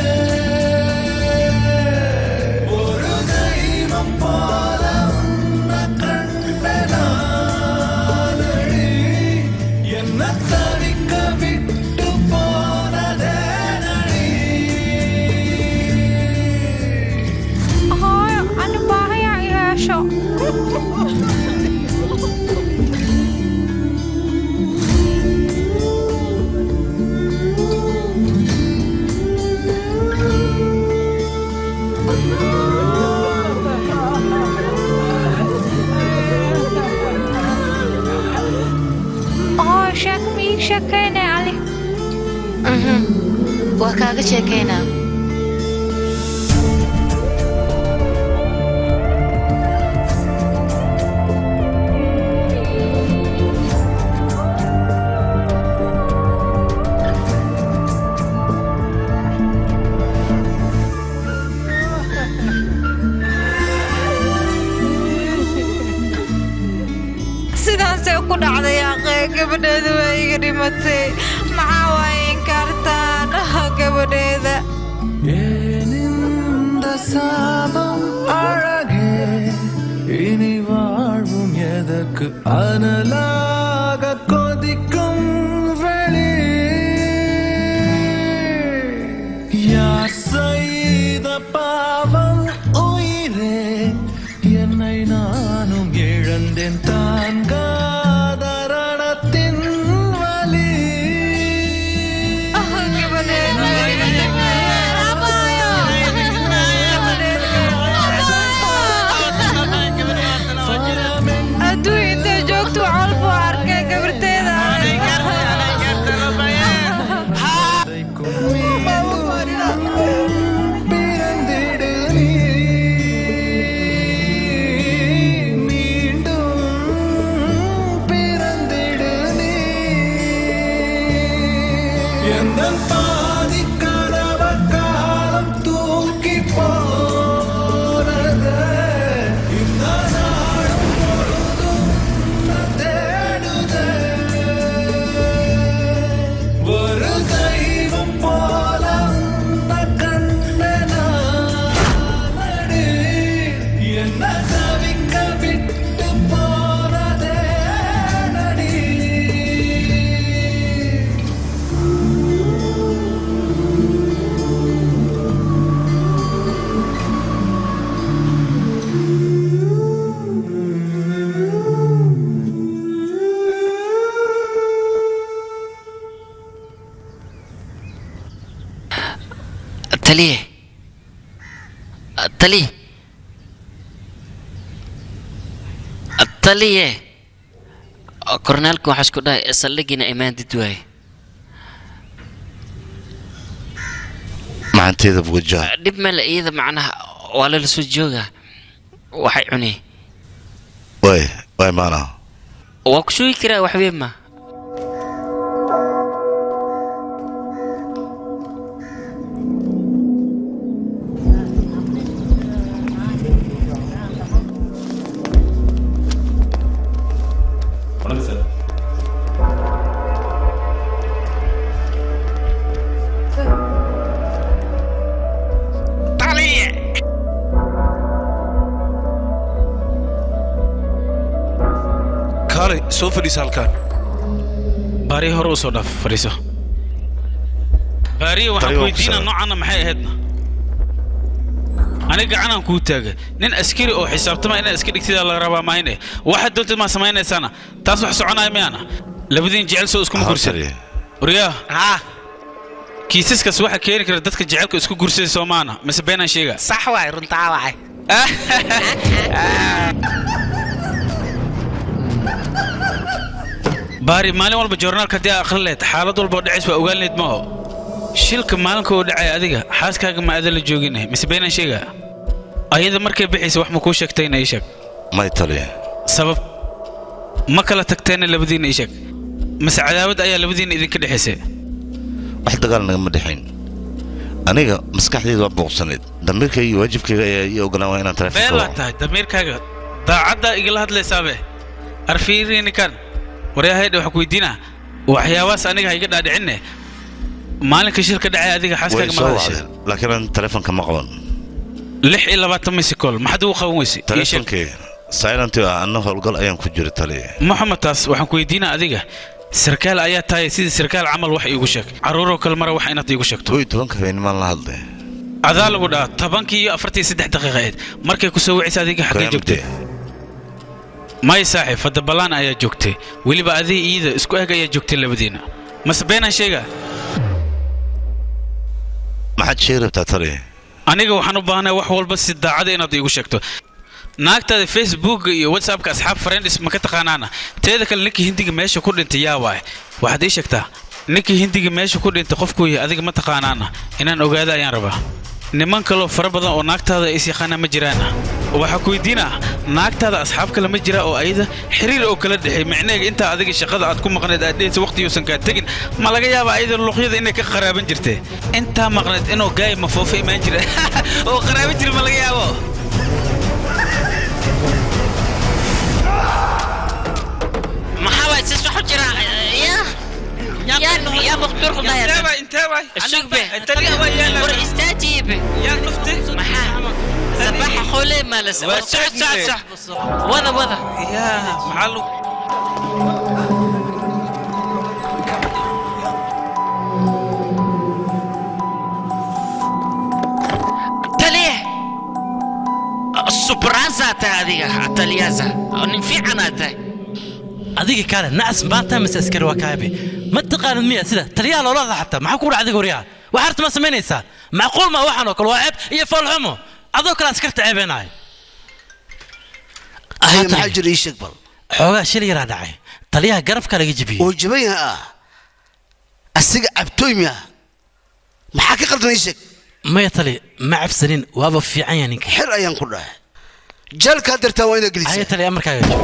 ஒரு தெய்வம் போல உன்னை கண்ட நாளடி என்ன தவிக்க விட்டு போனதே நடி hooyo ani baahaya Mhm. waa kaaga sheekaynaa sidaasay ku dhacday aqee gabadheeda waa iga dhimatay maxaa waaye inkaartaan gabadheeda இந்த சாபம் அழகே இனி வாழ்வும் எதற்கு அனலாக கொதிக்கும் வெளி யார் செய்த பாவம் உயிரே என்னை நானும் இழந்தேன் தாங்காத ரணத்தின் வலி hadduu intay joogto col buu arkay gabarteeda பிறந்திடு நீ மீண்டும் பிறந்திடு நீ எந்த பாதி கனவ காலம் தூக்கி போனது இந்த நாடும் பொழுதும் தேடுதே ஒரு தெய்வம் போல உன்னை கண்டனானடி. என்ன தவிக்க விட்டு போனதே நடி taliye taliye taliye kornaalka waxaa isku dhahay saldhigiina imaandid waaye macanteeda bugajaha dhib male iyada macnaha waa lala soo jooga waxay cuneen waay waay maana waa ku sugi karaa waxbee ma வணக்கம் sir taliye kaalay soo fadhiisa halkaan baariya hore u soo dhaaf fadhiiso baariya waxaan Taliya ku waa ku weydiinaa salaam. noocaana maxay ahaydna aniga gacanaan kuu taaga nin askari oo xisaabtama inaad iska dhigtidaa laga rabaa mahayne waxaad doontid maa samaynaysaana taas wax soconaya miyaana labadiin jecel soo iskuma gursan waryaa kiisaskaas waxaa keeni kara dadka jecelka isku gursada soomaana mise beenaan sheega sax waay runtaa waay baari maalin walba joornaalka haddii aad akhrin lahayd xaalad walba oo dhacays waa ogaan lahayd maaho shilka maalinka uu dhacay adiga xaaskaaga ma aadan la jooginahay mise beenaan sheega ayada markay bixaysa wax ma kuu sheegtayna ii sheeg may taliye sabab ma kala tagteenna labadiinna ii sheeg mise cadaawad ayaa labadiinna idinka dhexaysay wax dagaal nagama dhexayn aniga maskaxdayda waa booqsanayd damiirkayga iyo waajibkayga ayaa ii ogolaan waa inaan been taleefonka laa tahay damiirkaaga daacaddaa igala hadlaysaabe arfiiriinikan waryahaydha waxaa ku weydiinaa waxyaabahaas aniga ha iga dhaadhicinne maalinka shirka dhacay adiga way xaaskaaga ma soo hadashay wacdeen laakiin aan taleefonka ma qaban lix iyo labaatan misikol maxaad ugu qaban weysay ii sheeg taleefonkii silent ah anna howlgal ayaan ku jira taliye maxamed taas waxaan ku weydiinaa adiga sarkaal ayaa tahay sidii sarkaal camal wax iigu sheeg carruuroo kale mara wax inaad iigu sheegto kow iyo tobanka habeennimaan la hadlay adaa lagu dhaha tobankii iyo afartii saddex daqiiqa ahayd markay ku soo wicisa adiga xaggee joogtay may saaxiib fadda ballaan ayaa joogtay weliba adii iyada isku eg ayaa joogtay labadiina mase beenaan sheegaa maxaad sheegi rabtaa taliye aniga waxaan u baahanahay wax walba si daacada inaad iigu sheegto naagtaada facebookga iyo whatsappka asxaab friends ma ka taqaanaana teeda kale ninka hindiga meesha ku dhintay yaa waay waxaad ii sheegtaa ninkii hindiga meesha ku dhintay qofkuu yahay adiga ma taqaanaana inaan ogaado ayaan rabaa niman kaloo fara badan oo naagtaada is yaqaana ma jiraana waxaa ku weydiinaa naagtaada asxaab kale ma jira oo ayada xiriir oo kala dhexeey micneega intaa adiga shaqada aad ku maqnayd aad dhehaysa waqtiyuusan kaa tegin ma laga yaaba ayada luqyada inay ka qaraaban jirtee intaa maqnayd inuu gaaya mafoofo imaan jira oo qaraaban jira ma laga yaabo maxaa waay sis waxu jira ya yaa maqtuur ku daya intee waay intee waay sugbe taliya waa yaala war istaajiibe yaa dhuftay maxaa sabaxa xoole maalas war socod socod soc wada wada yaa maxaa lu taliye subraasaa tahay adiga taliyaasa nin fiicanaad tahay adiga kaale nacas maanta mise askari waa kaabe ma taqaanid miya sida taliyaha loola hadla xataa maxaa ku dhaca adiga waryaha wax arta ma samaynaysaa macquul ma waxaan oo kale waa ceeb iyo foolxumo adoo kale askarta ceebeenahay ahay maxaa jira ii sheeg bal xoogaa shil yaraa dhacay taliyaha garabka laga jebiyey oo jaban yaha ah asiga cabtooy miya maxaa ka qaldan ii sheeg maya tali ma cabsanin waaba fiican yahay ninka xer ayaan ku dhahay jalkaa dartaa waa inaad haya gelisa tali amarkaaga jo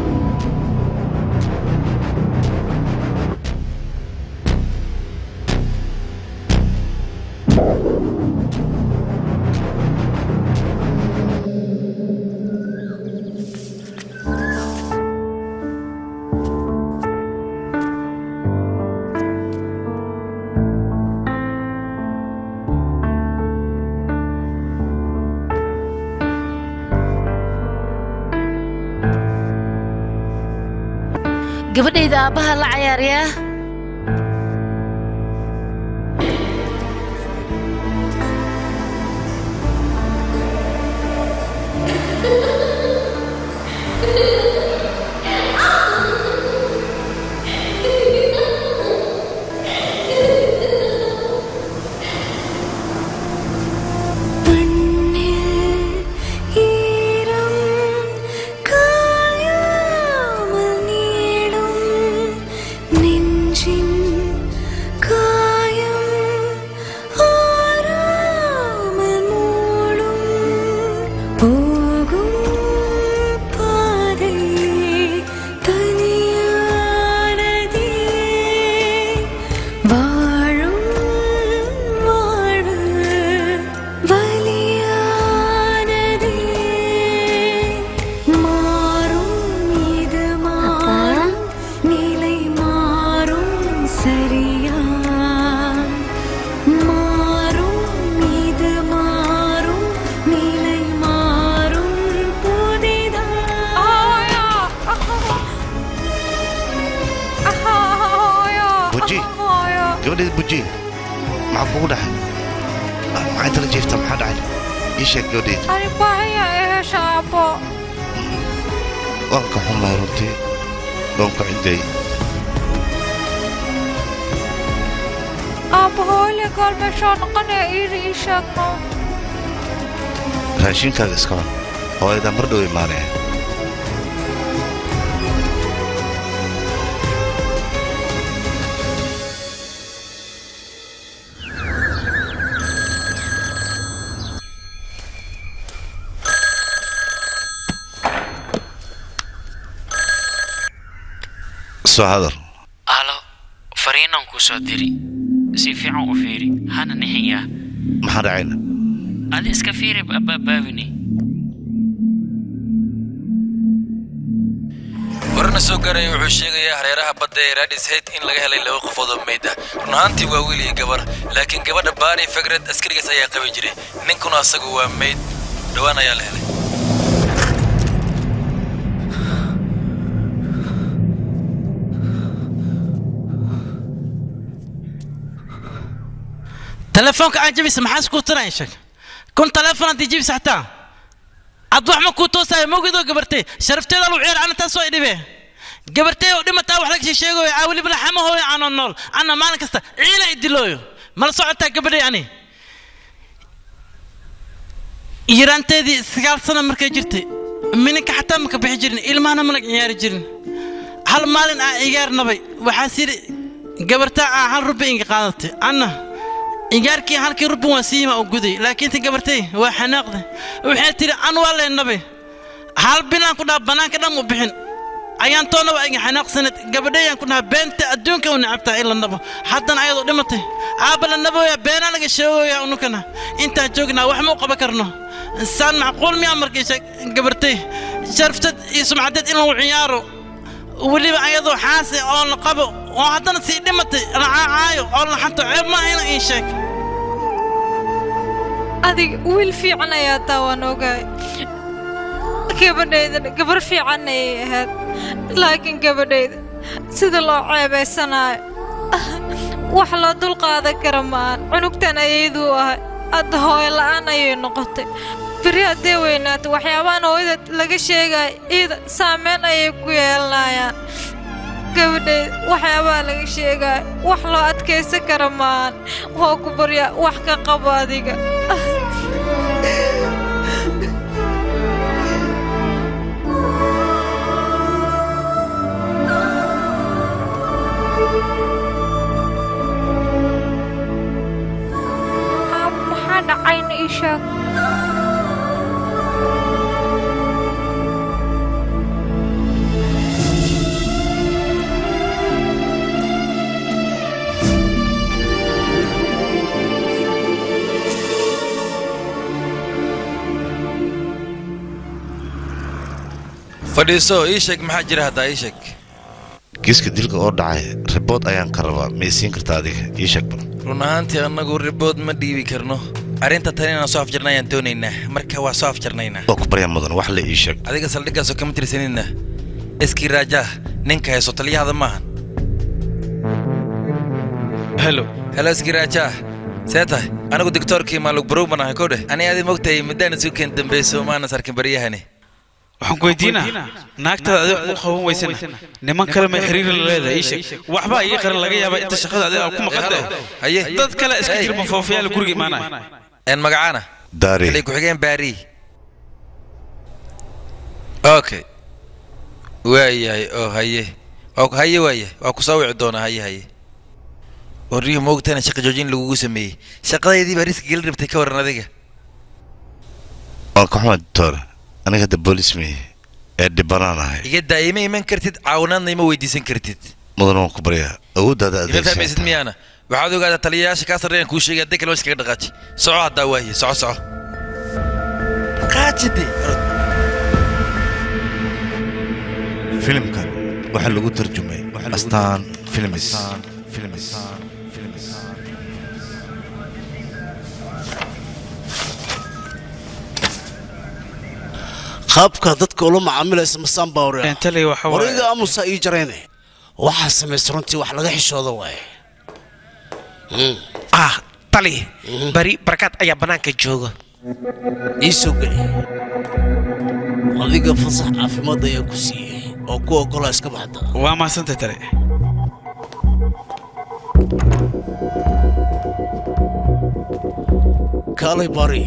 gabadhayda aabbaha la cayaaryaa வாழும் வாழ்வு வலியானதே மாறும் இது மாறும் நிலை மாறும் சரியா மாறும் இது மாறும் நிலை மாறும் புதிதா buji gabadheed buji maxaa kugu dhacay maxay tala jiifta maxaa dhacay ii sheeg gabadheed ani baahaya ee hesha aabbo waan ka xumahay runtii waan ku ciday aabbo hooyle gool meeshaa noqonaya iiri ii sheegno raashinkaaga iska cun hooyadaa mar dhow imaanaya soo hadal alo fariinaan kuu soo diri si fiican u fiiri hana nixiyaa maxaa dhacayna adi iska fiiri baabini warna soo gaaraya wuxuu sheegayaa hareeraha badda ee radis heyd in laga helay laba qofood oo meyd ah run ahaantii waa wiil iyo gabar laakiin gabadha baari fagrad askarigaas ayaa qabi jiray ninkuna asagu waa meyd dhowaan ayaa la helay telefoonka aan jabisa maxaa isku tiraya sheeg kun telefoon haddii jabisa xataa ad wax ma kuu toosaayo mawgidoo gabartay sharafteeda lu ciyaar ana taas soo idhibe gabartay oo dhimataa wax laga sheegayo aa weliba laxamahooyo aanoo nool anna maalin kasta ciila idilooyo mala socotaa gabadhay ani yaraanteedii sagaal sano markay jirtay mininka xataa maka bixi jirin ilmahana mana ciyaari jirin hal maalin aan ciyaar nabay waxaa siri gabartaa aa hal rubi inga qaadatay anna ingaarkii halkii rubi waan siima u guday laakiin tan gabartay waa xanaaqda waxay tidhi an waa leenabe hal bilaan ku dhaha bannaanka dhan u bixin ayaan toona waa inga xanaaqsanad gabadhayaan ku dhaha beenta adduunka u nacabtaa in la nabo haddana ayadoo dhimatay aabba la nabooya beenaa laga sheegoya unukana intaan joognaa wax ma u qaban karno saan macquul miyaa markiisa gabartay sharftad iyo sumcadeed in lagu ciyaaro weliba ayadoo xaasi oo la qabo oo haddana sii dhimatay la caacaayo oo la xanto ceeb maaha ina ii sheeg adiga wiil fiican ayaa taa waan ogahay gabadhaydana gabar fiican ayay ahayd laakiin gabadhayda sida loo ceebaysanaayo wax loo dulqaadan kara maahan cunugtan ayayduu ahay hadda hooyo la'aan ayay noqotay beri haddee weynaato waxyaabahan hooyada laga sheegaya iida saameyn ayay ku yeelanayaan gabadhayda waxyaabaha laga sheegaya wax loo adkaysan kara maahan waa ku baryaa wax ka qabo adiga maxaa dhacayna ii sheeg fadhiiso ii sheeg maxaa jira haddaa ii sheeg kiiska dilka oo dhacay ribood ayaan ka rabaa miyay siin kartaa adiga ii sheeg bal run ahaantii annagu ribood ma dhiibi karno arrinta tan inaan soo afjarna ayaan doonaynaa marka waa soo afjarnaynaa waa ku barya mudan wax la ii sheeg adiga saldhiggaasoo kama tirsanina iskii raajaa ninka hayso taliyahada maahan helo helo iskii raajaa see tahay anigu digtoorkii maalug barow baan ahay kodheh ani adi mogtahay muddaan isu keen dambayso maanas arkin baryahani waxaan ku weydiinaa naagtaada adiga wax u qaban weysana niman kale may xiriir la leedahay ii sheeg waxbaa ii qaran laga yaabaa inta shaqada adiga ku maqantay haye dad kale iska jirma foofayaal guriga imaanaya een magacaana daari xilay ku-xigeen baari okay waayahay oo haye waa ku- haye waaye waa ku soo wici doonaa haye haye warriyo moogtana shaqa joojin lagugu sameeyey shaqadeydii baa riski geli rabtay ka waran adiga waan ka xumaa doctor aniga hadda boolis miye ee dhibanaan ahay iga daa ima iman kartid caawinaadna ima weydiisan kartid mudan waan ku baryaa awooddaada ima fahmaysid adeegsan miyaana waxaad ogaataa taliyayaasha kaa sarreeyaan kuu sheegay hadday kale meesha kaga dhaqaaji soco haddaa waaye soco soco qaajide filimkan waxaa lagu tarjumay astaan filmis qaabka dadka ula macaamilaysa masaan baa wariya Entally waxa waaye- wariga amusa ii jarayne waxaa samaysa runtii wax laga xishooda waaye ah tali bari barakaad ayaa bannaanka jooga ii soo geli adiga fasax caafimaad ayaa ku siiyey oo ku oggolaa iska baxda waa mahadsantay tale kaalay bari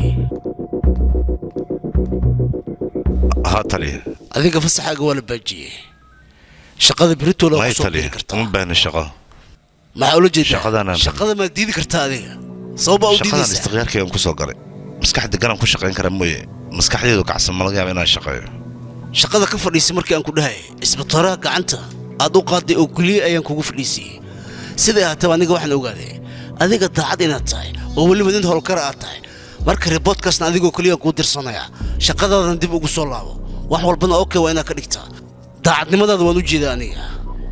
haa taliya adiga fasaxaaga waa la baajiyey shaqada beritoola may ku soo taliya uma baahna shaqo maxaa ula jeedaa shaqadanaan shaqada maad diidi kartaa adiga sababaa u shaqadan diidaysaa istiqyaarkaygan ku soo galay maskaxda garan ku shaqayn kara mooye maskaxdeedu kacsan ma laga yaaba inaan shaqeeyo shaqada ka fadhiisay markii aan ku dhahay isbitooraha gacanta aad u qaaday oo keliya ayaan kugu fadhiisiyey siday ahaataba aniga waxaan ogaaday adiga daacad inaad tahay oo weliba nin howlkara aad tahay marka riboodkaasna adigoo keliya kuu dirsanaya shaqadaadan dib ugu soo laabo wax walbana okay waa inaad ka dhigtaa daacadnimadaada waan u jeedaa aniga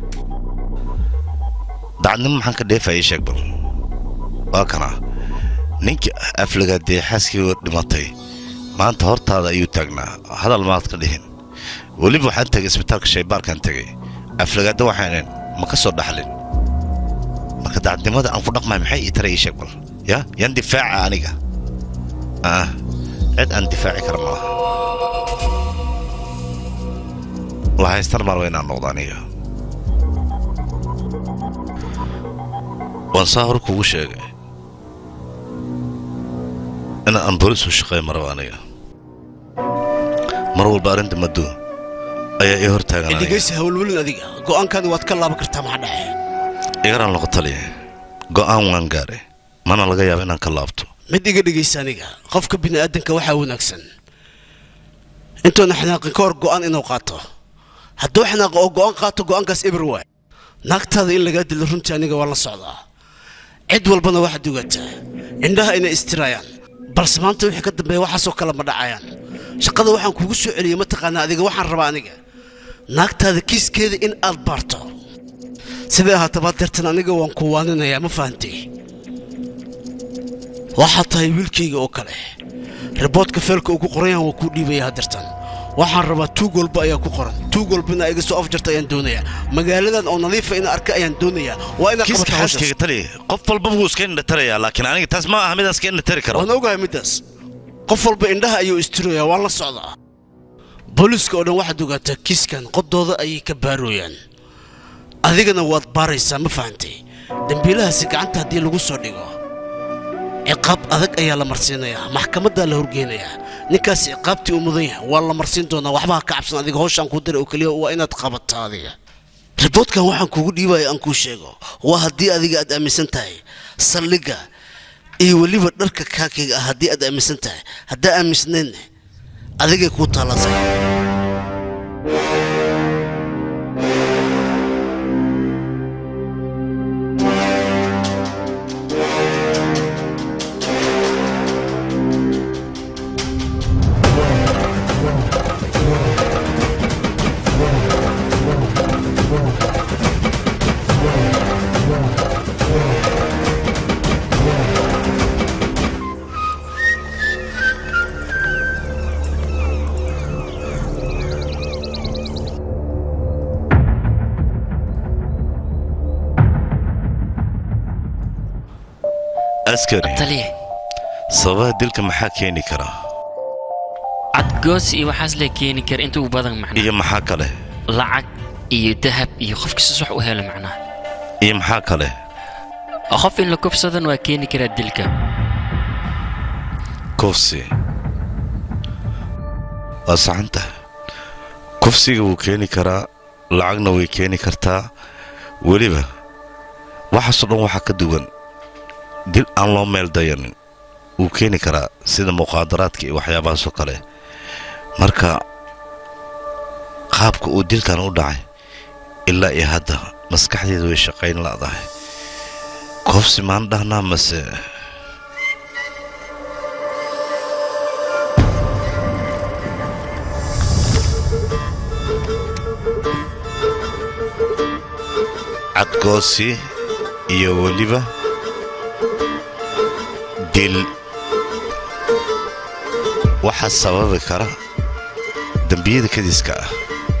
dacadnimo maxaan ka dheefaya sheeg bal waa kana ninkii aflagaadee xaaskii dhimatay maanta hortaada ayuu taagnaa hadal maad ka dhihin weliba waxaan tegay isbitaalka shaybaarkaan tegay aflagaadda waxaanan ma ka soo dhaxlin marka dacadnimada aan ku dhaqmay maxay ii taray ii sheeg bal ya yan difaaca aniga ah cid aan difaaci kara malaha lahaystar maar waa inaan noqdo aniga waan saa hore kugu sheegay in aan boolis u shaqeeyo maraba aniga mar walba arrinta maddo ayaa ii hortaagan aniga dhegaysi hawlwelin adiga go'aankaani waad ka laaban kartaa maxaa dhaxe igaraan noqo taliya go'aan waan gaaray mana laga yaaba inaan ka laabto mid iga dhegaysa aniga qofka bini'aadanka waxaa wanaagsan intuuna xanaaqin ka hor go'aan inuu qaato hadduu xanaaqo oo go'aan qaato go'aankaas eber waay naagtaada in lagaa dilo runtii aniga waa la socdaa cid walbana waxaad ogataa indhaha inay istiraayaan balse maanta wixii ka dambeeya waxaasoo kale ma dhacayaan shaqada waxaan kuugu soo celiyey mataqaanaa adiga waxaan rabaa aniga naagtaada kiiskeeda in aad baarto siday ahaataba deertan aniga waan ku waaninayaa ma fahantay waxaad tahay wiilkayga oo kale riboodka feelka ugu qoranyahan waa kuu dhiibaya hadeertan waxaan rabaa tuug walba ayaa ku qoran tuug walba inaa iga soo afjarta ayaan doonayaa magaaladan oo nadiifa inaa arka ayaan doonayaa waa inaad kiiska qabato xaaskayga taliya qof walba wuu iska indhatarayaa laakiin aniga taas ma aha midaan iska indhatari karo waan ogahay middaas qof walba indhaha ayuu istiroyaa waan la socdaa booliiska oo dhan waxaad ogaataa kiiskan qodooda ayay ka baarooyaan adigana waad baaraysaa ma fahantay dembiilahaasi gacanta haddii lagu soo dhigo ciqaab adag ayaa la marsiinayaa maxkamaddaa la horgeynayaa ninkaas ciqaabtii u mudan yahay waa la marsiin doonaa waxbaha ka cabsan adiga howshaan kuu diray oo keliya waa inaad qabato adiga riboodkan waxaan kugu dhiibaya aan kuu sheego waa haddii adiga aad aaminsan tahay saldhigga iyo weliba dharka kaakayga ah haddii aad aaminsan tahay haddaa aaminsanaynne adigay kuu taalasay askari taliya sababaha dilka maxaa keeni kara cadgoos iyo waxaas la keeni kara inta ugu badan macnaa iyo maxaa kale lacag iyo dahab iyo qofka si wax u helo macnaa iyo maxaa kale qof in la kufsadan waa keeni karaa dilka kufsi waa saxan tahay kufsiga wuu keeni karaa lacagna way keeni kartaa weliba waxaasoo dhan waxaa ka duwan dil aan loo meel dayanin wuu keeni karaa sida muqaadaraadka iyo waxyaabahaasoo kale marka qaabka uu dilkan u dhacay ilaa iyo hadda maskaxdeedu way shaqayn la'dahay kufsi maan dhahnaa mase cadgoosi iyo weliba dil waxaa sababi kara dembiyada kadiska ah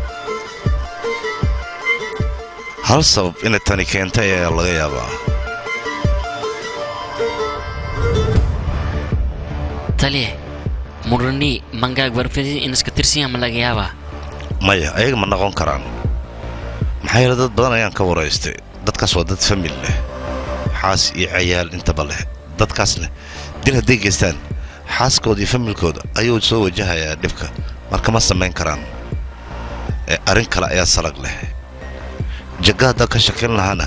hal sabab inay tani keentay ayaa laga yaabaa taliya murani mangaag barfidi in iska tirsiya ma laga yaabaa maya ayaga ma noqon karaan maxaa yeele dad badan ayaan ka waraystay dadkaas waa dad famil leh xaas iyo cayaal intaba leh dadkaasna dil hadday geystaan xaaskooda iyo familkooda ayuu soo wajahayaa dhibka marka ma samayn karaan ee arrin kale ayaa salag leh jagga haddaa ka shakin lahaana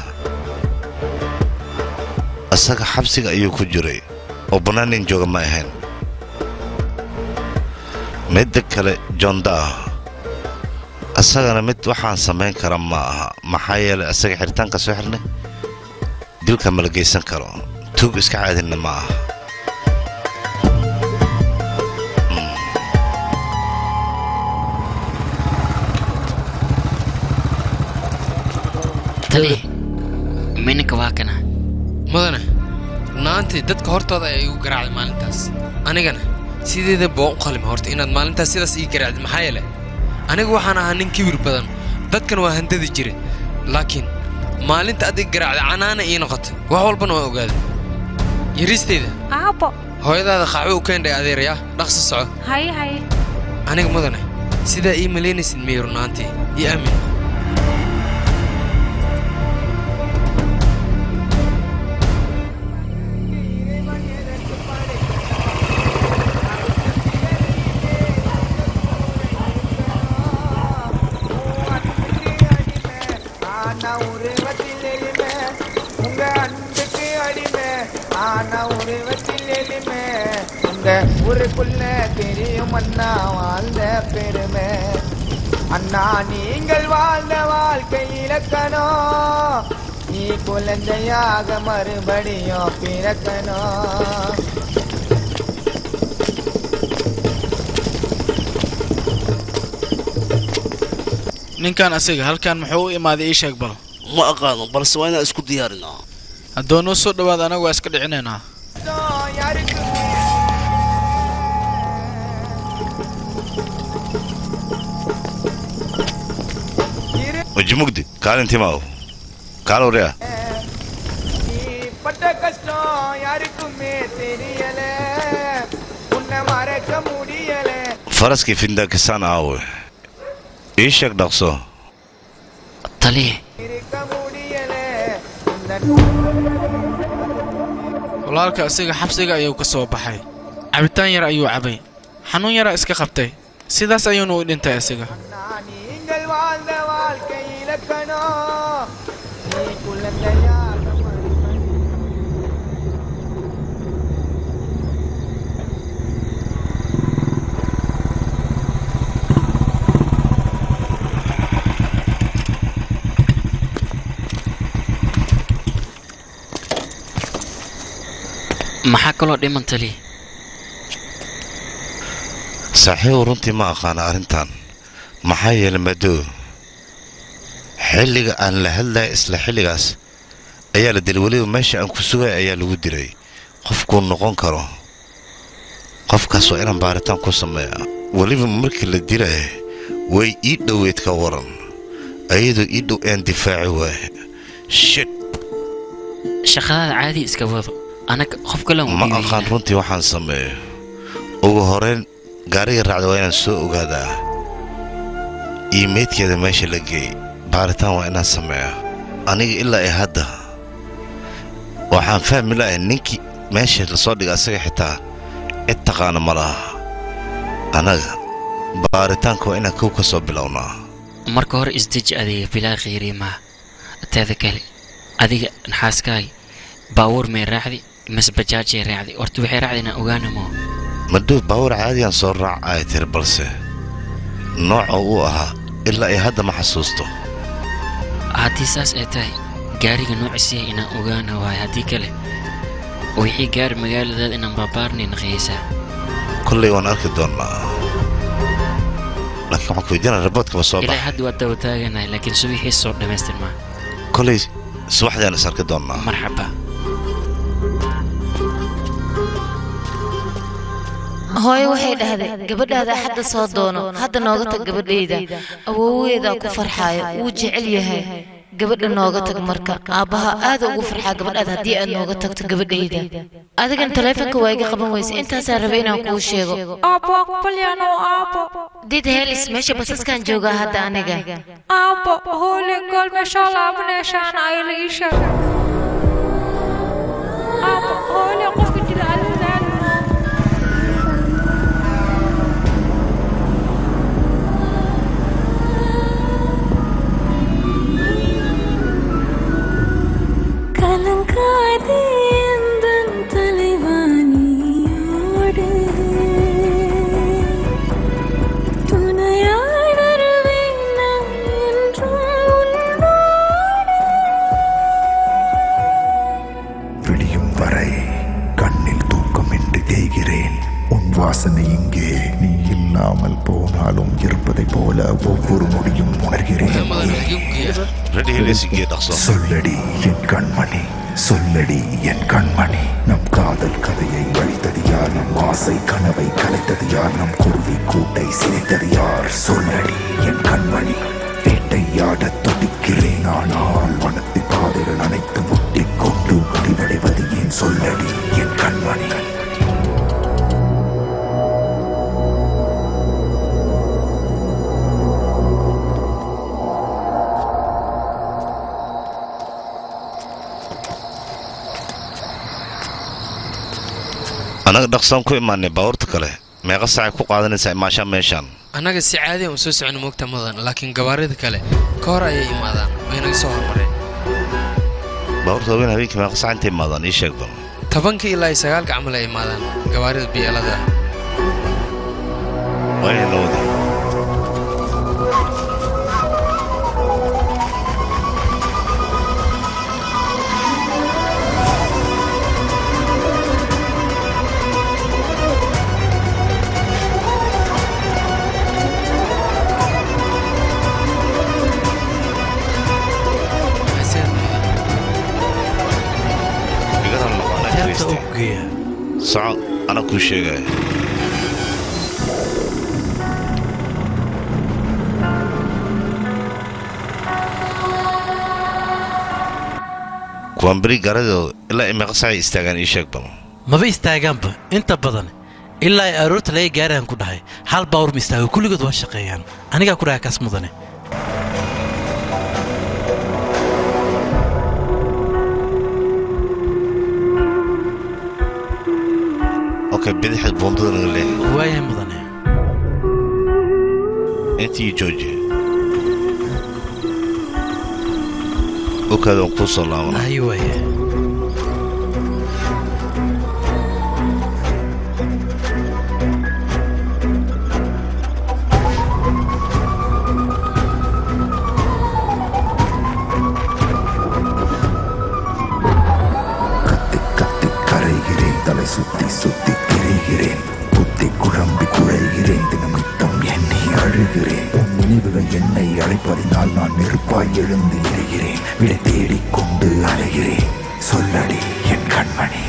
isaga xabsiga ayuu ku jiray oo bannaan nin jooga ma ahayn midda kale jondaa isagana mid waxaan samayn kara ma aha maxaa yeelay isaga xiritaanka soo xirnay dilka ma la geysan karo tuug iska caadinna ma aha taliya mininka waa kana mudane runaantii dadka hortooda ayaa igu garaacday maalintaas anigana sideeda boo u qalima horta inaad maalintaas sidaas ii garaacday maxaa yeele aniga waxaan ahaa nin kibir badan dadkan waa handadi jire laakiin maalinta adiga garaacday canaana ii noqotay wax walbana waan ogaaday yariisteyda aabo hooyadaada qaxwo u keendhay adeeraya dhaqsi soco haye haye aniga mudane sidaa ii malaynaysid miyay runaantii ii aamin பருவத்தில் அந்த ஊருக்குள்ள தெரியும் அண்ணா வாழ்ந்த பெருமை அண்ணா நீங்கள் வாழ்ந்த வாழ்க்கை இலக்கணம் நீ குழந்தையாக மறுபடியும் பிறக்கணும் ninkan asiga halkan muxuu u imaaday ii sheeg bal ma aqaano balse waa inaan isku diyaarinaa haddoo noo soo dhowaada anagu waa iska dhicinaynaa weji mugdi kaalintii maaw kaal waryaa பட்ட கஷ்டம் யாருக்குமே தெரியல உன்னை மறக்க முடியல faraskii findakisaan aawe ii sheeg dhaqso taliye இருக்க முடியல walaalka asiga xabsiga ayuu ka soo baxay cabitaan yar ayuu cabay xanuun yaraa iska qabtay sidaas ayuuna u dhintay asiga நீங்கள் வாழ்ந்த வாழ்க்கை இலக்கணம் நீ குழந்தையாக maxaa kaloo dhiman taliye saaxiibow runtii ma aqaana arrintan maxaa yeelay madow xilliga aan la hadlaya isla xilligaas ayaa la dilay weliba meesha aan ku sugaya ayaa lagu dilay qofkuu noqon karo qofkaas waa inaan baaritaan ku sameeya weliba markii la dilaya way ii dhoweyd ka waran ayadoo ii dhow aan difaaci waaye shit shaqadaada caadi iska wado anaga qof kale ma aqaan runtii waxaan sameeyo ugu horeyn gaariga raacda waa inaan soo ogaadaa iyo meydkeeda meesha la geeyey baaritaan waa inaan sameeyaa aniga ilaa ay hadda waxaan fahmi lahay ninkii meesha lasoo dhigay asaga xitaa cid taqaana ma laha annaga baaritaanka waa inaan kow ka soo bilownaa marka hore isdeji adiga bilaa khayriimaa teeda kale adiga naxaaskaay baawuur may raacdi mise bajaajay raacdi horta waxay raacdi inaan ogaana moo madow baawar caadiyan soo raac ay tiri balse nooca uu ahaa ilaa ay hadda ma xasuusto haddii saas ay tahay gaariga noociisiya inaan ogaana waayo haddii kale wixii gaari magaaladaada inaan baabaarnay naqiyaysaa kollay waan arki doonnaa laakiin waxaan ku weydiinaa raboodkaba soo ilaa baxa hadda waa daba taaganahay laakiin subixiis soo dhammaystirmaa kollay subaxdaan is arki doonnaa marxaba hooyo waxay dhahday gabadhaada hadda soo doono hadda nooga tag gabadhayda awooweedaa ku farxaayo wuu jecel yahay gabadha nooga tag marka aabbaha aada ugu farxaa gabadhaada haddii aad nooga tagto gabadhayda adigan taleefonka waa iga qaban weyse intaasaa raba inaan kuu sheego Aabbo aqbalyano aabbo. did helis meesha basaskan joogaa hadda aniga Aabbo hoole gool meesha laabaneeshaan ay la ii sheeg. Aabbo hoole qofka jira alwadaad. கலங்காதே எந்தன் தலைவாணியோடு துணையாய் வருவேன் நான் என்றும் உன்னோடு விடியும் வரை கண்ணில் தூக்கமின்றி தேய்கிறேன் உன் வாசனை இங்கே நீ இல்லாமல் போனாலும் இருப்பதைப் போல ஒவ்வொரு நொடியும் உணர்கிறேன் ரெடி ஹெலிசிங்கே dhaqso சொல்லடி என் கண்மணி சொல்லடி என் கண்மணி நம் காதல் கதையை அழித்தது யார் நம் ஆசை கனவை கலைத்தது யார் நம் குருவி கூட்டை சிதைத்தது யார் சொல்லடி என் கண்மணி வேட்டையாடத் துடிக்கிறேன் ஆனால் வனத்தின் பாதைகள் அனைத்து முட்டிக் கொண்டு முடிவடைவது ஏன் சொல்லடி என் கண்மணி annaga dhaqsaan ku imaanay baabuurta kale meeqa saacay ku qaadanaysaa imaashaa meeshaan annaga si caadi aan u soo socono moogta mudan laakiin gabaarida kale ka hor ayay imaadaan way naga soo hormareen baabuurta waaweyn habeenkii meeqa saac intay imaadaan ii sheeg bal tobanka ilaa iyo sagaalka camal ay imaadaan gawaarida biyeelada wayna la wada igaran noqonaa Kristi. soco ana kuu sheegaya kuwaan beri garadooda ilaa imeeqa sacay istaagaan ii sheeg bal maba istaagaanba inta badan ilaa ay aroorta laga gaaraan ku dhahay hal baawur ma istaago kulligood waa shaqeeyaan anigaa ku dhahay kaas mudane okay bidixda buundada naga leex waayahay mudane intii jooji okaada waan kuu soo laabana ayi waaye கரைகிறேன் தலை சுத்தி சுத்தி திரைகிறேன் புத்தி குழம்பி குழைகிறேன் தினம் நித்தம் எண்ணி அழுகிறேன் உன் நினைவுகள் என்னை அழைப்பதினால் நான் நெருப்பாய் எழுந்து எரிகிறேன் விடை தேடிக்கொண்டு அலைகிறேன் சொல்லடி என் கண்மணி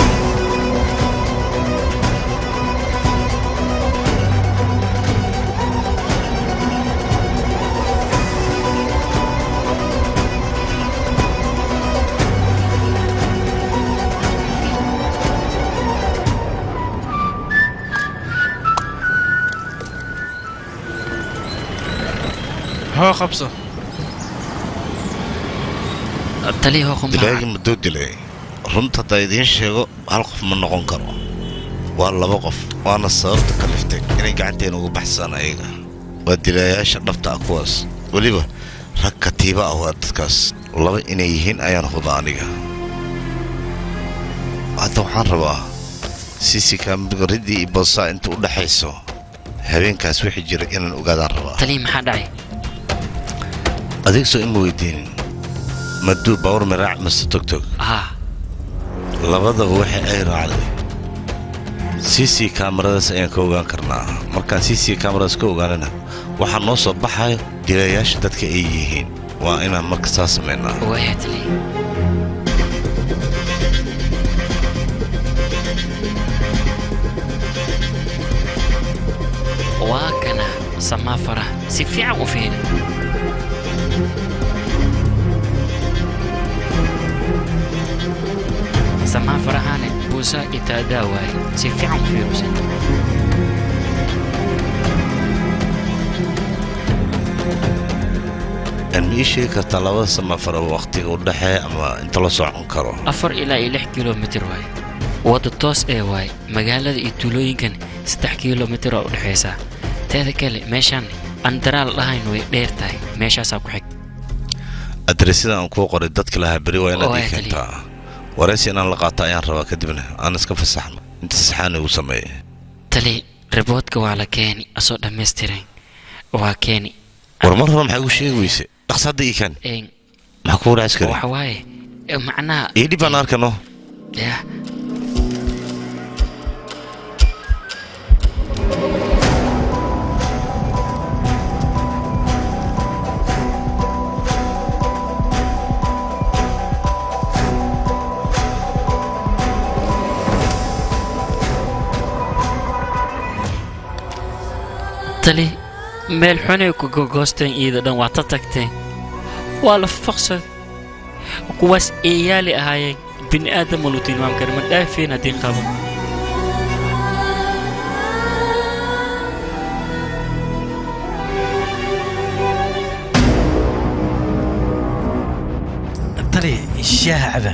hoo qabso taliya hoo qumbaha dilaagii mudduu dilay runta haddaa idiin sheego hal qof ma noqon karo waa laba qof waana sababta kaliftay inay gacanteena ugu baxsaan ayaga waa dilaayaasha dhabta ah kuwaas weliba rag katiiba ah waa dadkaas laba inay yihiin ayaan huba aniga hadda waxaan rabaa siisi kaamidga riddii iyo boosaa inta u dhaxayso habeenkaas wixii jira inaan ogaadaan rabaa taliya maxaa dhacay adig soo ima weydiinin maduu baawar miraac mase togtog haa labadaba waxa ay raacday cc kaamaradaas ayaan ka ogaan karnaa markaan cc kaamaradaas ka ogaanana waxaa noo soo baxayo dilayaasha dadka ay yihiin waa inaan marka saa samaynaa waaya taliya waa kana samaa faraha si fiican u fiiri samaa farahane buusaa itaadaa waaye si fiican u fiirusan aan ma ii sheegi kartaa labada samafara wakhtiga u dhexeeya ama inta la socon karo afar ilaa iyo lix kilomitir waaye wadda toos ee waaye magaalada iyo tuulooyinkan saddex kilomitir oo u dhexaysaa teeda kale meeshaan aan daraal dhahayn way dheer tahay meeshaasaa ku xig adresyada aan kuu qoray dadka lahaa beri waa inaad Oo, ii ay keentaa waraysi inaan la qaato ayaan rabaa kadibna aan iska fasaxno inta saxaan igu sameeye tali riboodka waa la keeni asoo dhammaystiran waa keeni war mar hore maxaa igu sheegi weyse dhaqsa hadda ii keen Een, maxaa kugu dhac askari waxa waaye eh, macnaha ii dhib baan arkano yah tali meel xunay ku gogoosteen iyada dhan waa ta tagteen waa la faqsad kuwaas eeyaali ahaayeen bini aadam ma lu tilmaam kara ma dhaafeen haddii qabo tali shaaha caba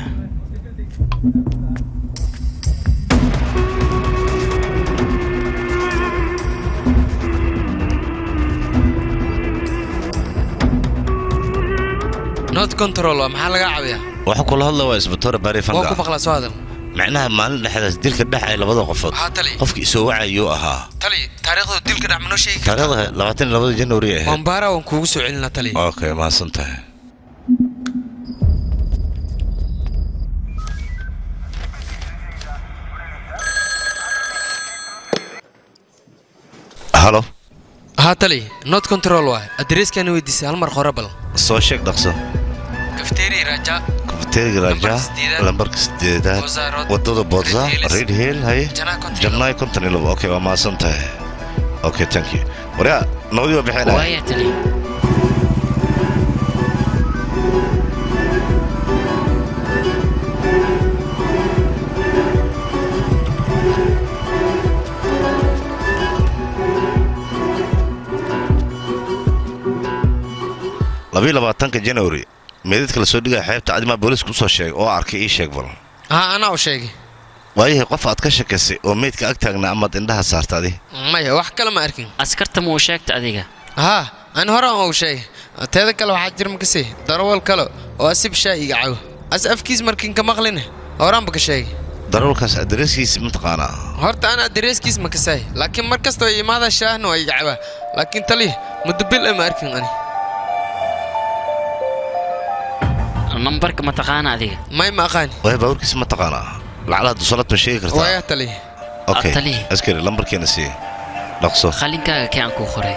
not control waa maxaa laga caawiyaa waxa kula hadla waa isbatoore baari waa ku fanga maqlaa soo hadal macnaha maalin dhexdaas dilka dhexay labada qofood haa tali qofkii isoo wacayuu ahaa tali taariikhda dilka dhac manoo sheegi taariikhda labaatan iyo labada januari ay ahayd mambaara waan kuugu soo celinaa tali okay mahadsan tahay halo haa tali not control waay adreeskaana weydiisay hal mar hore bal soo sheeg dhaqso kafteeri raja kafteeriga raja lambarka sideedaad Boza Road, wadada boza Red Hills, red hill haye Janaa konton iyo jannaay konton iyo labo okay waa mahadsan tahay okay thank you waryaa nabadii waa bixeen waaya tali labiyo labaatanka january meedadka la soo dhigaya xeebta adimaa booliiska usoo sheegay oo arkay ii sheeg bal haa anaa u sheegay waayahay qof aad ka shakaysay oo meydka ag taagna amaad indhaha saarta adi maya wax kale ma arkin askarta muu sheegta adiga haa ani hore aan u sheegay teeda kale waxaa jira makase darawal kale oo asib shaa iga cago as afkiis markin ka maqline horaanba ka sheegay darawalkaas adreeskiisa mataqaanaa horta ana dareeskiis ma kasaay laakiin mar kasta oo imaada shaahna waa iga cabaa laakiin tali muddo bil ma arkin ani nambarka ma taqaana adiga may ma aqaani waaya baabuurkiisa ma taqaanaa lacalaha dusalad ma sheegi kartaa waaya tali okay Atali. askari lambarkeena siiye dhaqso qalinkaaga kee aan kuu qoray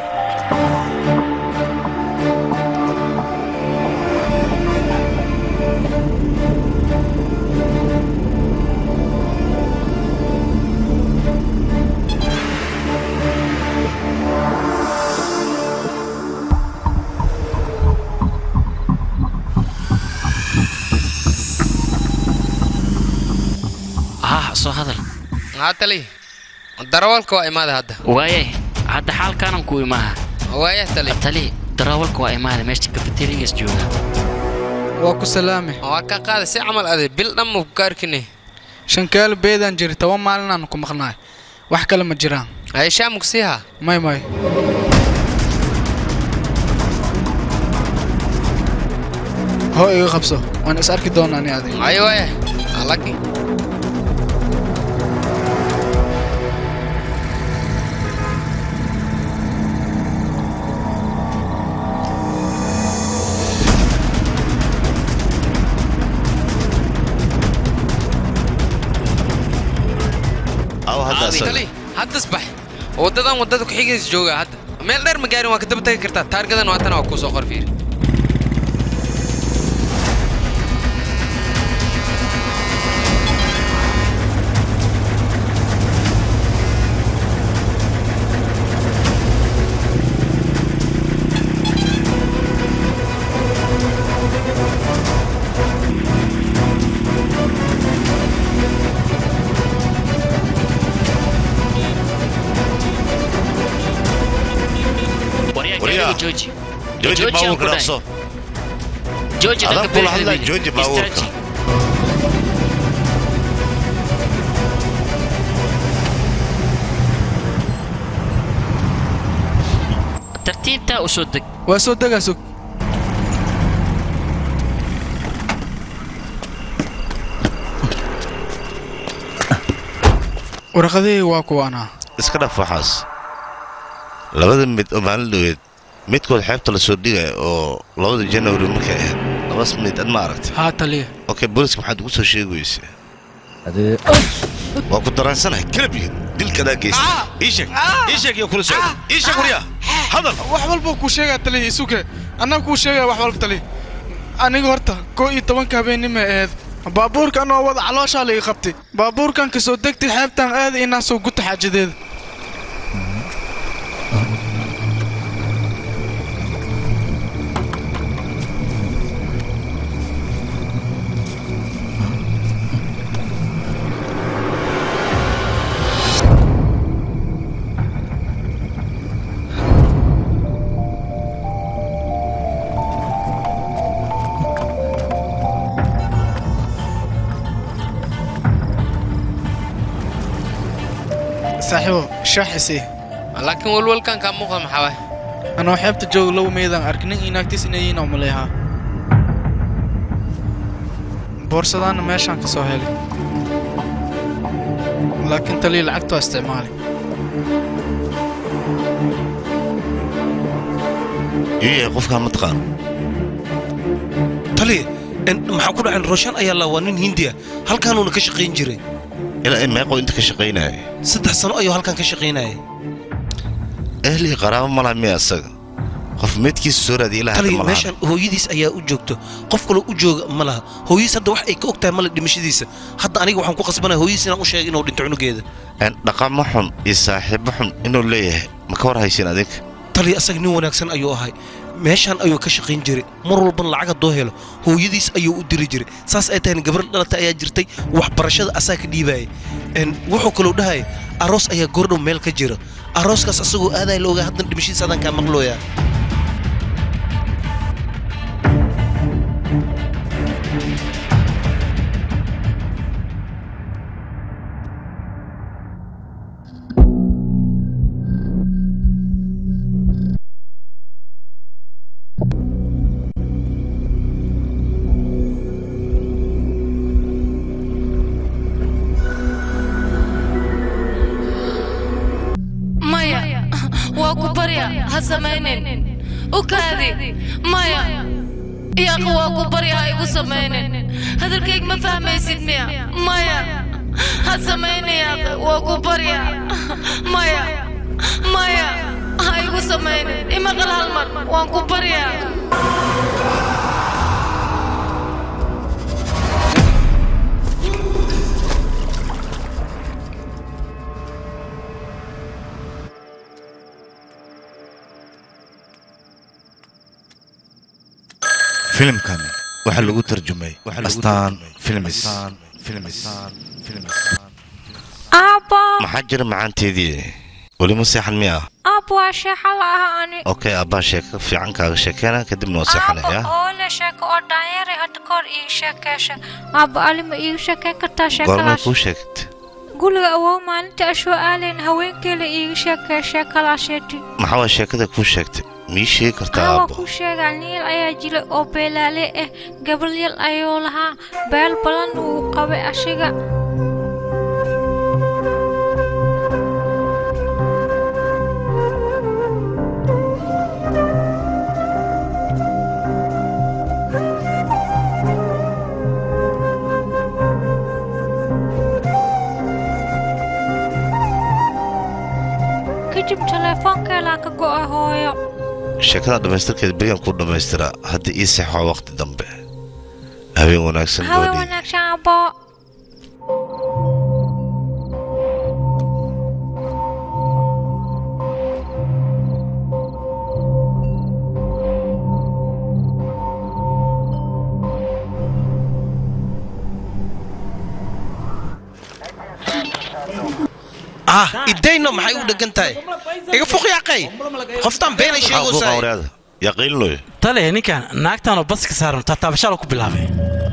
ah soo hadal haa tali darawalka waa imaada hadda waaye hadda xaalkaanan ku imaaha waaya tali tali darawalka waa imaada meesha kafeterigas jooga waa ku salaame waa ka qaada si camal ade bil dhan ma ku kaarkine shankaalo beedaan jiri toban maalinaan ku maqnaay wax kale ma jiraan ay shaamuk siiha may may hoo iga qabso waan is arki doonaa ani adiga ay waaya laakiin aw hadda asaga tali haddas bax wadadan wadada ku-xigaysa jooga hadda meel dheer ma gaarin waa ka daba tagi kartaa taargadan waatana waa kuu soo qor fiiri waryaa Waryaa. gaariga jooji jooji Jooji aan baabuurka ku dhahay. dhaqso jooji adaan dhanka kula hadlaya bidixda jooji midig. baabuurka Istaaji. tartiibtaa u soo deg waa soo degaa sug warqadihii waa kuwaanaa iska dhaf waxaas labada mid oo maalin dhoweed midkood xeebta la soo dhigaya oo labada january markay ahayd labas mid ad ma aragtay haa taliya okay booliska maxaad ugu soo sheegi weyse waa ku daraansanahay kalabiga dilkadaa geysta ii sheeg ii sheeg iyo kula socda ii sheeg waryaa hadal wax walba kuu sheegaa taliya isuke annaga kuu sheegaya wax walba taliya aniga horta koo iyo tobanka habeenimay ahayd baabuurkan oo wada calooshaa la ii qabtay baabuurkan ka soo degtay xeebtan aada inaan soo guta xaajadeeda saaxiibo shaaxisii laakiin walwalkan kaa muuqda maxaa waay anoo xeebta jooga low meydaan arknin inaagtiis inayiin oo maleehaa boorsadaana meeshaan ka soo helay laakiin taliya lacagta waa isticmaali iyuu yahay qofkaan ma taqaan taliya en, maxaa ku dhaceen rooshaan ayaa la waa nin hindiya halkaanuuna ka shaqayn jiray ilaa in meeqoo inta ka shaqaynaya saddex sano ayuu halkan ka shaqaynayay ehlii qaraabo ma laha miya isaga qof meydkiisa soo raadiya ilaa hadda taliya ma laha meeshaan hooyadiis ayaa u joogto qof kaloo u jooga ma laha hooyadiis hadda wax ay ka og tahay male dhimashadiisa hadda aniga waxaan ku qasbanaya hooyadiis inaan u sheegay inuu dhinto cunugeeda En, dhaqamo xun iyo saaxiibo xun inuu leeyahay ma ka war haysin adinka taliya asaga nin wanaagsan ayuu ahay meeshaan ayuu ka shaqayn jiray mar walbana lacag haddoo helo hooyadiis ayuu u diri jiray saas ay tahayna gabar dhalatay ayaa jirtay waxbarashada asaa ka dhiibaayay En, wuxuu kaloo dhahaya aroos ayaa goordhow meel ka jira arooskaas asagoo aadaya la ogaa haddana dhimashadiisa adaan kaa maqlooyaa maya waa ku barya ha samaynin u kaadi maya yaaqa waa ku barya ha igu samaynin hadalkayga ma fahmaysid miya maya ha samaynin yaaqa waa ku barya maya maya ha igu samaynin imaqal hal mar waan ku baryaa filimkan waxaa lagu tarjumay astaan filmis aabbo maxaa jira macaanteedii weli ma seexan miya aabbo waa sheexa la'aha ani okay abbaa sheeko fiican kaaga sheekeena kadibna waa seexanaya oo le sheeko oo dhaanyare hadda kahor iiga sheekeesha aabbo ali ma iiga sheekeyn kartaa goormay sheekadaas kuu sheegtay guriga awow maalinta ashoo aalayn haweenkeela iiga sheekee sheekadaasheeti maxaa waa sheekada kuu sheegtay mii sheegi kartaa aa waa aabbo kuu sheegaa niil ayaa jilay oo beelaale ah gabalyal ayuu lahaa beel badan wuu qabay ashiga kadib teleefoonkeelaa ka go'a hooyo sheekada dhammaystirkeeda berigan kuu dhammaystiraa hadda ii seexo waqti dambe habeen wanaagsan hawe gabadhii wanaagsan aabbo ah idayno maxay u dhegan tahay iga fuq yaaqay qoftaan beenay sheegaysaa yaa qiilinoy tale ninkan naagtaanoo baska saaran taataabashaala ku bilaabay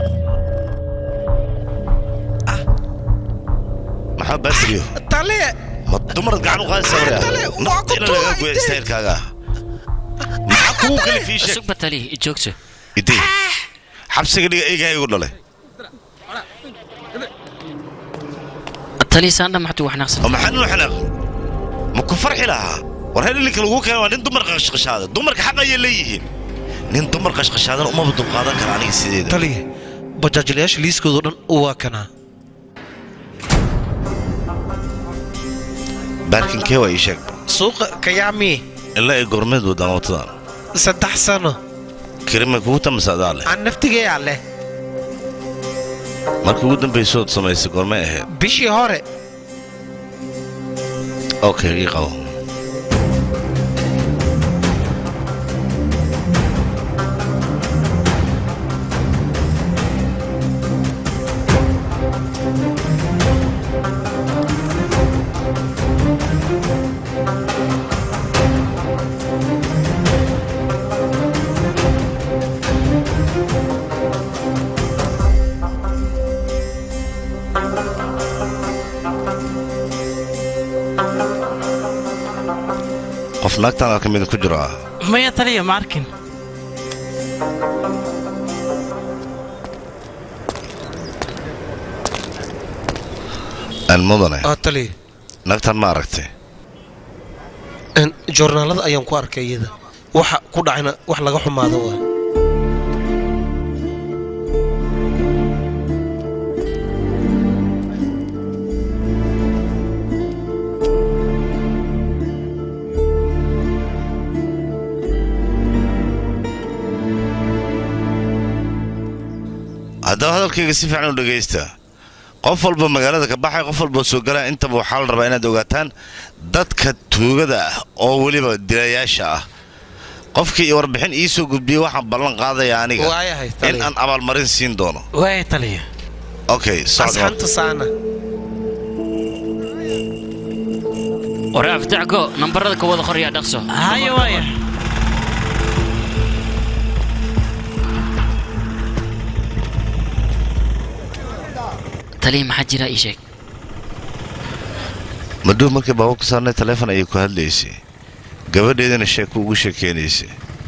maxaa baasiriyo tale ma dumarad gacan u qaadaysa waryaa nafta ina laga goya istaylkaaga maxaa kugu kalifii sheeg sugba tali joogso idey xabsiga dhiga eegaa igu dhalay tali saandha maxtuu wax naqsan oo maxaa ninu xanaaq ma ku farxi lahaa war hel ilinka lagu keena waa nin dumar qashqashaada dumarka xaq ayay leeyihiin nin dumar qashqashaadan umaba dulqaadan kara aniga sideeda taliya bajaajilayaasha liiskoodo dhan waa kanaa baarkinkee waa ii sheeg suuqa kayaami ilaa ay gormeed wadaan watadan saddex sano kirimay kugu tamasadaa leh aan naftigeeyaa leh markii ugu dambaysood samaysay gormay ahayd bishii hore okay ii qabo qof naagtaan ka mida ku jiro ah maya taliya ma arkin aan mudane aa taliya nagtan ma aragtay Een, joornaalada ayaan ku arkay iyada waxa ku dhacayna wax laga xumaado waa haddaba hadalkayga si fiican u dhegaysta qof walba magaalada ka baxay qof walba soo galaa intaba waxaa la rabaa inaad ogaataan dadka tuugada ah oo weliba dilayaasha ah qofkii warbixin ii soo gudbiyey waxaan ballan qaadaya aniga Waayahay, in taliya. aan abaalmarin siin doono waaya taliya okay socod asxaanta saana ore afdacgo nambarada ka wada qoryaa dhaqso haya waaya taliya maxaa jira ii sheeg maduu markii baabuurka saarnay taleefon ayay ku hadlaysay gabadheedana sheeko ugu sheekeynaysay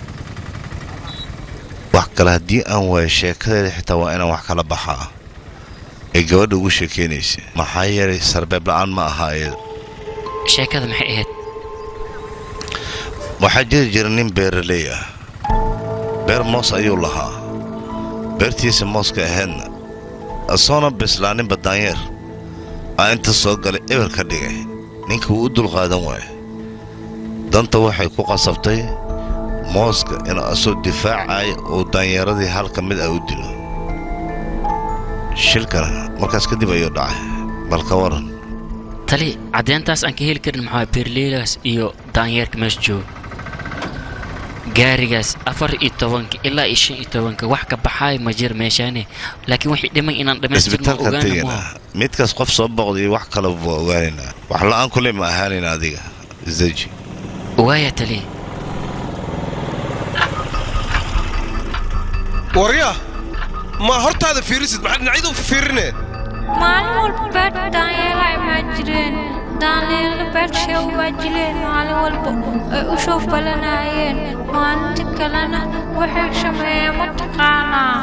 wax kale haddii aan waayo sheekadeeda xitaa waa inaan wax kala baxaa ee gabadha ugu sheekeynaysay maxaa yeelay sarbeeb la'aan ma aha iyada sheekada maxay ahayd waxaa jiri jira nin beeraley ah beer moos ayuu lahaa beertiisa mooska ahaydna asoona bislaaninba daanyeer aa inta soo galay eber ka dhigay ninka wuu u dulqaadan waaya danta waxay ku qasabtay mooska inuu asoo difaacaya uu daanyeeradii hal ka mid ah u dilo shilkana markaas kadib ayuu dhacay bal ka waran tali caddeyntaas aan ka heli karin maxaa beerleydaas iyo daanyeerka meesha jooga gaarigaas afar iyo tobanka ilaa iyo shan iyo tobanka wax ka baxaay ma jir meeshaane laakiin wixii dhiman inaan dhammaystirno isbitaalkaan ogaana tegaynaa maaha midkaas qof soo boqda iyo wax kale buu ogaanaynaa wax la'aan kule ma ahaanayna adiga isdeji waaya tali warya ma hortaada fiirisid maxaa dhinacyadu fiirine maalin walba beerta daanyeela imaan jireen daanyeela beertashay umaa jileen maalin walba ay u soo falanayeen maalinta kalena waxay sameeyeen mataqaanaa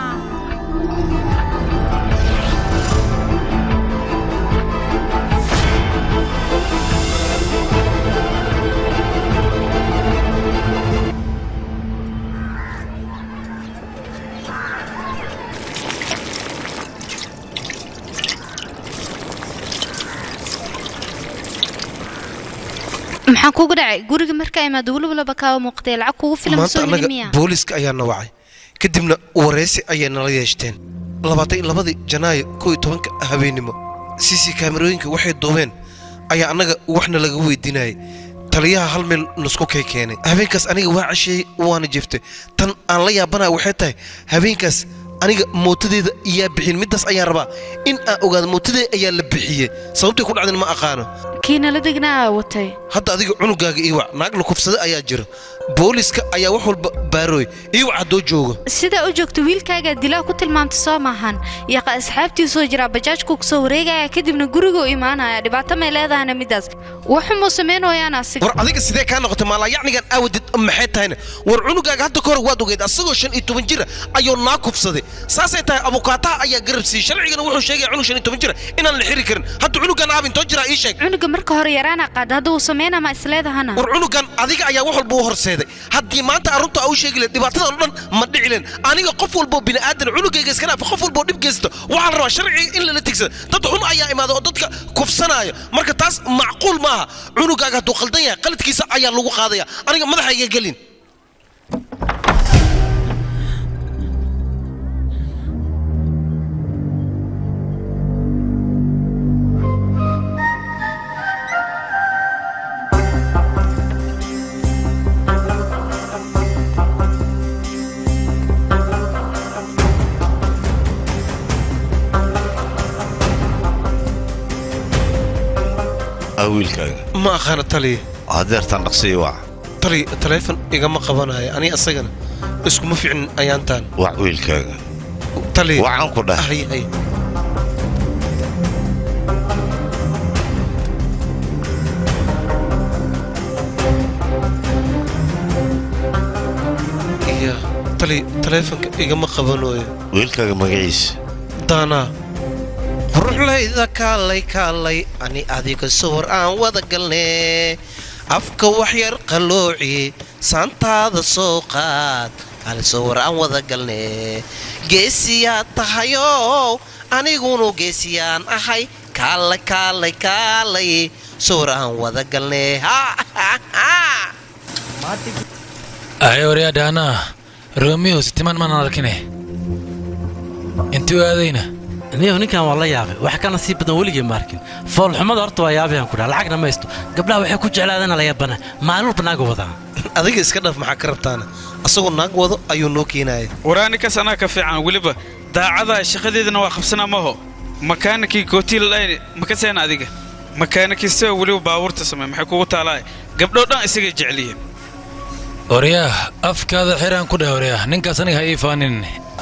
maxaa kugu dhacay guriga markaa imaado welibalaba kaa muuqatay lacag kugu filan maanta soo heli annaga miya booliiska ayaa na wacay kadibna wareysi ayay nala yeeshteen labaatan iyo labadii janaayo kow iyo tobanka habeennimo cc kaamerooyinka waxay duubeen ayaa annaga waxna laga weydiinayay taliyaha hal meel nusku kay keenay habeenkaas aniga waa casheeyey waana jeeftay tan aan la yaabanaya waxay tahay habeenkaas aniga mootadeeda iyaa bixin middaas ayaan rabaa in aan ogaado mootadeeda ayaa la bixiyey sababtay ku dhacdeen ma aqaano kii nala degnaa watay hadda adiga cunugaaga iiwac naag la kufsada ayaa jira booliska ayaa wax walba baarooy iiwac haddoo joogo sidaa u joogto wiilkaagaa dilaa ku tilmaamta soo maahan yaqa asxaabtiisoo jiraa bajaajku kusoo wareegaya kadibna guriguu imaanaya dhibaato may leedahana middaas waxumuu samaynayaana asiga war adiga sidee kaa noqotay maalayacnigan aawadid maxay tahayna war cunugaaga hadda kahor waad ogeyd asagoo shan iyo toban jira ayuu naa kufsaday saasay tahay abukaataha ayaa garab siiyey sharcigana wuxuu sheegaya cunug shan iyo toban jira inaan la xiri karin hadda cunugan aab intoo jiraa ii sheeg cunuga marka hore yaraana qaada hadda uu sameynaa ma isleedahana war cunugan adiga ayaa wax walba u horseeday haddii maanta arrunta aa u sheegi lahayd dhibaatadan oo dhan ma dhici leen aniga qof walboo bini'aadan cunugayga iska dhaafa qof walboo dhib geysta waxaa la rabaa sharciga in lala tigsada dad xun ayaa imaada oo dadka kufsanaayo marka taas macquul maaha cunugaaga hadduu qaldan yahay qaladkiisa ayaa lagu qaadaya aniga madaxayga gelin ah wiilkaaga ma aqaana taliya hadeertaan dhaqsiyo wac tali taleefon igama qabanayo ani asagana iskuma ficnin ayaantaan wac wiilkaaga taliya wacan ku dhah hay hay iya tali taleefonka igama qabanayo wiilkaaga magaciisa daanaa quruxlayda kaalay kaalay ani adiga sawir aan wada galnee afka waxyar qalooci saantaada soo qaad ali sawir aan wada galnee geesiyaad tahayow anigunu geesiyaan ahay kaalay kaalay kaalay sawir aan wada galnee ay waryaadhaana romeo sitimaan maanan arkine intuu aadayna niyow ninkan waa la yaabay wax ka nasiib badan weligii ma arkin foolxumada horta waa yaabayaan ku dhaha lacagna maysto gabdhaha waxay ku jeclaadana la yaabana maalulba naaga wadaa adiga iska dhaf maxaa ka rabtaana asagoo naag wado ayuu noo keenaya waraanikas anaa ka fiican weliba daacada shaqadeedana waa qabsanaa maho makaanikii gootiil layn makaseena adiga makaanikistoo weliba baabuurta samey maxay kugu taalaa gabdhoo dhan isagay jecliyiin waryaah afkaada xiraan ku dheh waryaah ninkaas aniga ha ii faanin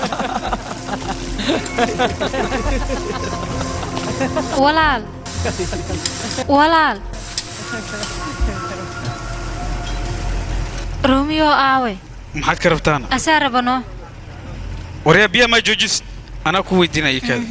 walaal walaal romeo aawe maxaad ka rabtaana asaa rabano waryaa biyaa maa joojis anaa ku weydiinaya kaada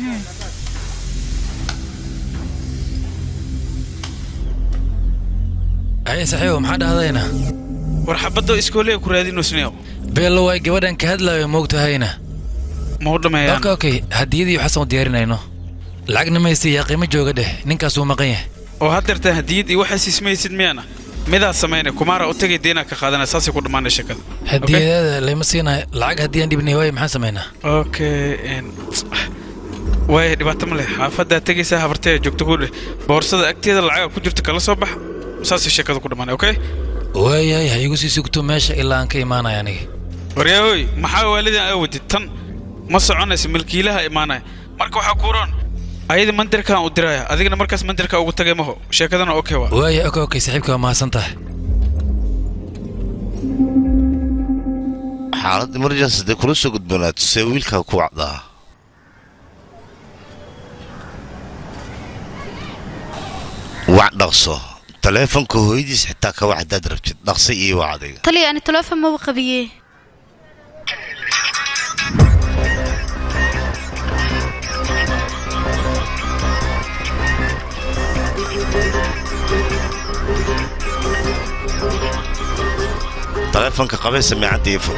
aye saxiibo maxaa dhahdayna war xabaddo iskoolea ku raadinoosneew beello waay gabadhan ka hadlaayo moogtahayna ma u dhammeeyaan okay okay hadiyadii xasan u diyaarinayno lacagna maysta yaa qiimo jooga dheh ninkaasuu maqan yahay oo haddeertaa hadiyad iyo waxaas ismaysid miyaana midaad samaynay kumaara u tagay deenaa ka qaadanaya saasay ku dhammaanay shakada hadiyadaada layma siinayo lacag haddii aan dhibnay waaye maxaan samaynaa okay waaya dhibaato ma leh xaafaddaa tegaysaa habartee joogto ku dheh boorsada agteeda lacaga ku jirta kala soo bax saasay sheekada ku dhammaanay okay waayahay ha igu sii sugto meesha ilaa aan ka imaanaya aniga waryaahoy maxaa waalidan aa wadid tan ma soconaysa milkiilaha imaanaya marka waxaa kuuroon ayada mandirkaan u diraya adigana markaas mandirka ugu tagay maho sheekadana okay waa waaya okay okay saaxiibka waa mahadsan tahay xaalad emergency dee kula soo gudboonaato see wiilkaa ku wacdaa wac dhaqso taleefonka hooyadiis xitaa ka wac haddaad rabtid dhaqso iyo wac adiga taliya ani taleefon maba qabiye taleefonka qabee samiicadda ii fur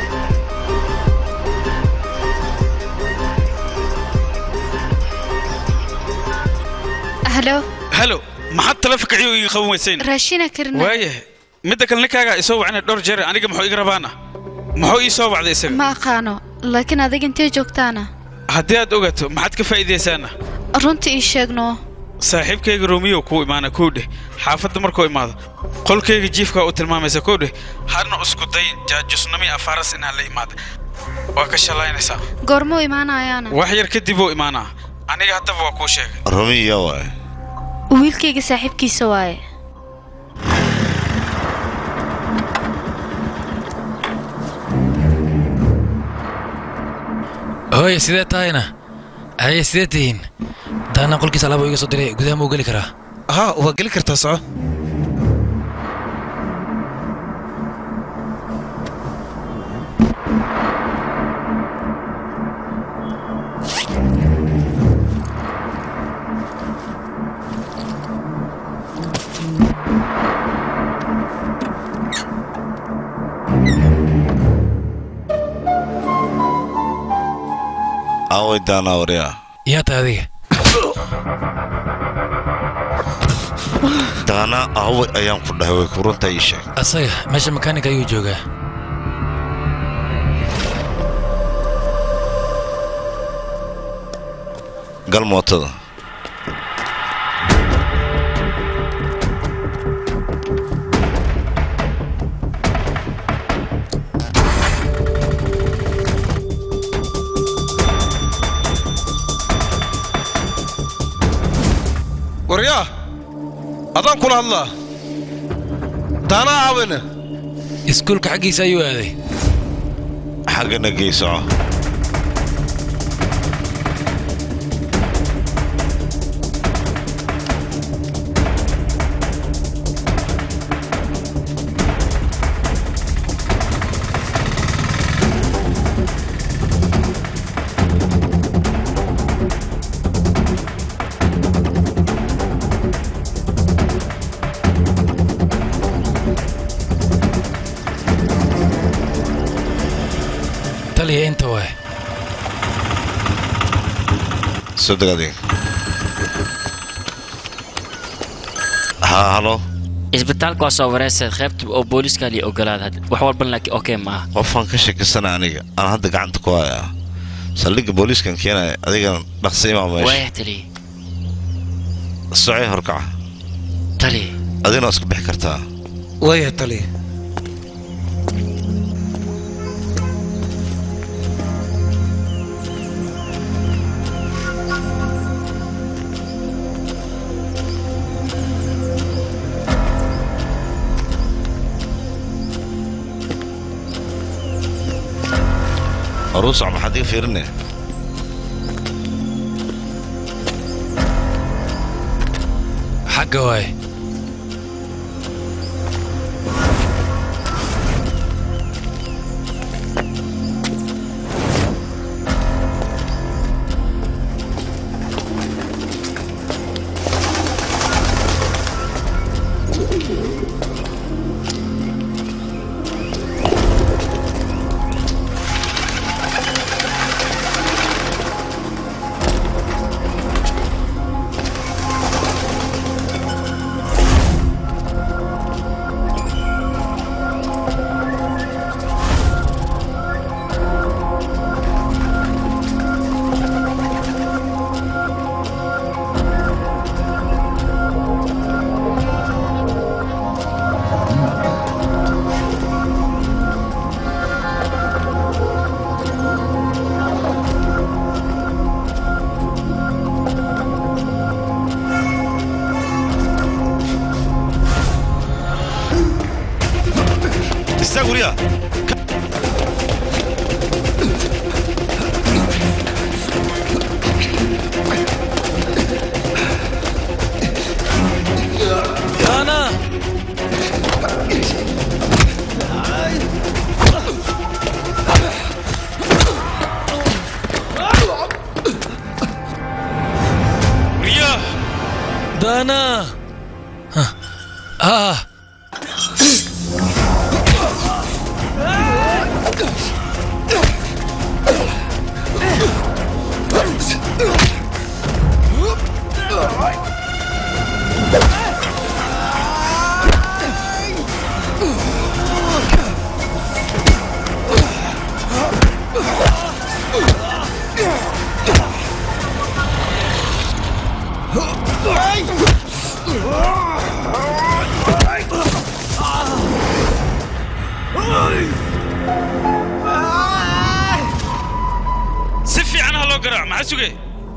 halo halo maxaad taleefonka ciyo iga qaban weysayn raashina karina waayahay midda kale ninkaagaa isoo wacnay dhowr jeer aniga muxuu iga rabaana muxuu ii soo wacday isaga ma aqaano laakiin adiga intee joogtaana haddii aad ogaato maxaad ka faa'iidaysaana runta ii sheegno saaxiibkayga romiyo kuu imaana kuu dheh xaafadda markuu imaado qolkayga jiifkaa u tilmaamaysa kuu dheh harna isku dayin jaajusnami afaaras inaan la imaada waa ka shallaynaysaa goormuu imaanayaana wax yar kadib uu imaanaa aniga haddaba waa kuu sheegay romiya waay wiilkayga saaxiibkiisa waaye hooye sidee tahayna haye sidee tihiin daana qolkiisa alaaba iga soo diray gudaha ma u geli karaa haa waa geli kartaa soco aaway daanaa waryaa yaa tahay adiga daanaa aaway ayaan ku dhahay way kuruntaa ii sheeg asaga meesha makaanika ayuu joogaa gal mootada waryaa adaan kula hadlaa daanaa aawayna iskuulka xaggiisa ayuu aaday xaggana geysoco taliya inta waay soo deg adiga haa halo isbitaalka waa soo wareysay qaybta oo booliiska liya ogolaada hadda. wax walban laakiin okey maaha qofaan ka shakisana aniga aan hadda gacanta ku hayaa saldhigga booliiskan keenaya adigana dhaqsi imaa meesha waayah taliya socee horkaca taliya adigana waa iska bixi kartaa waaya taliya aruusac maxaad iga fiirinaya xagga waay istaag guryaha Dana! Ria! Dana! Hah. Ah! si fiican ha loo garaac maxaa sugay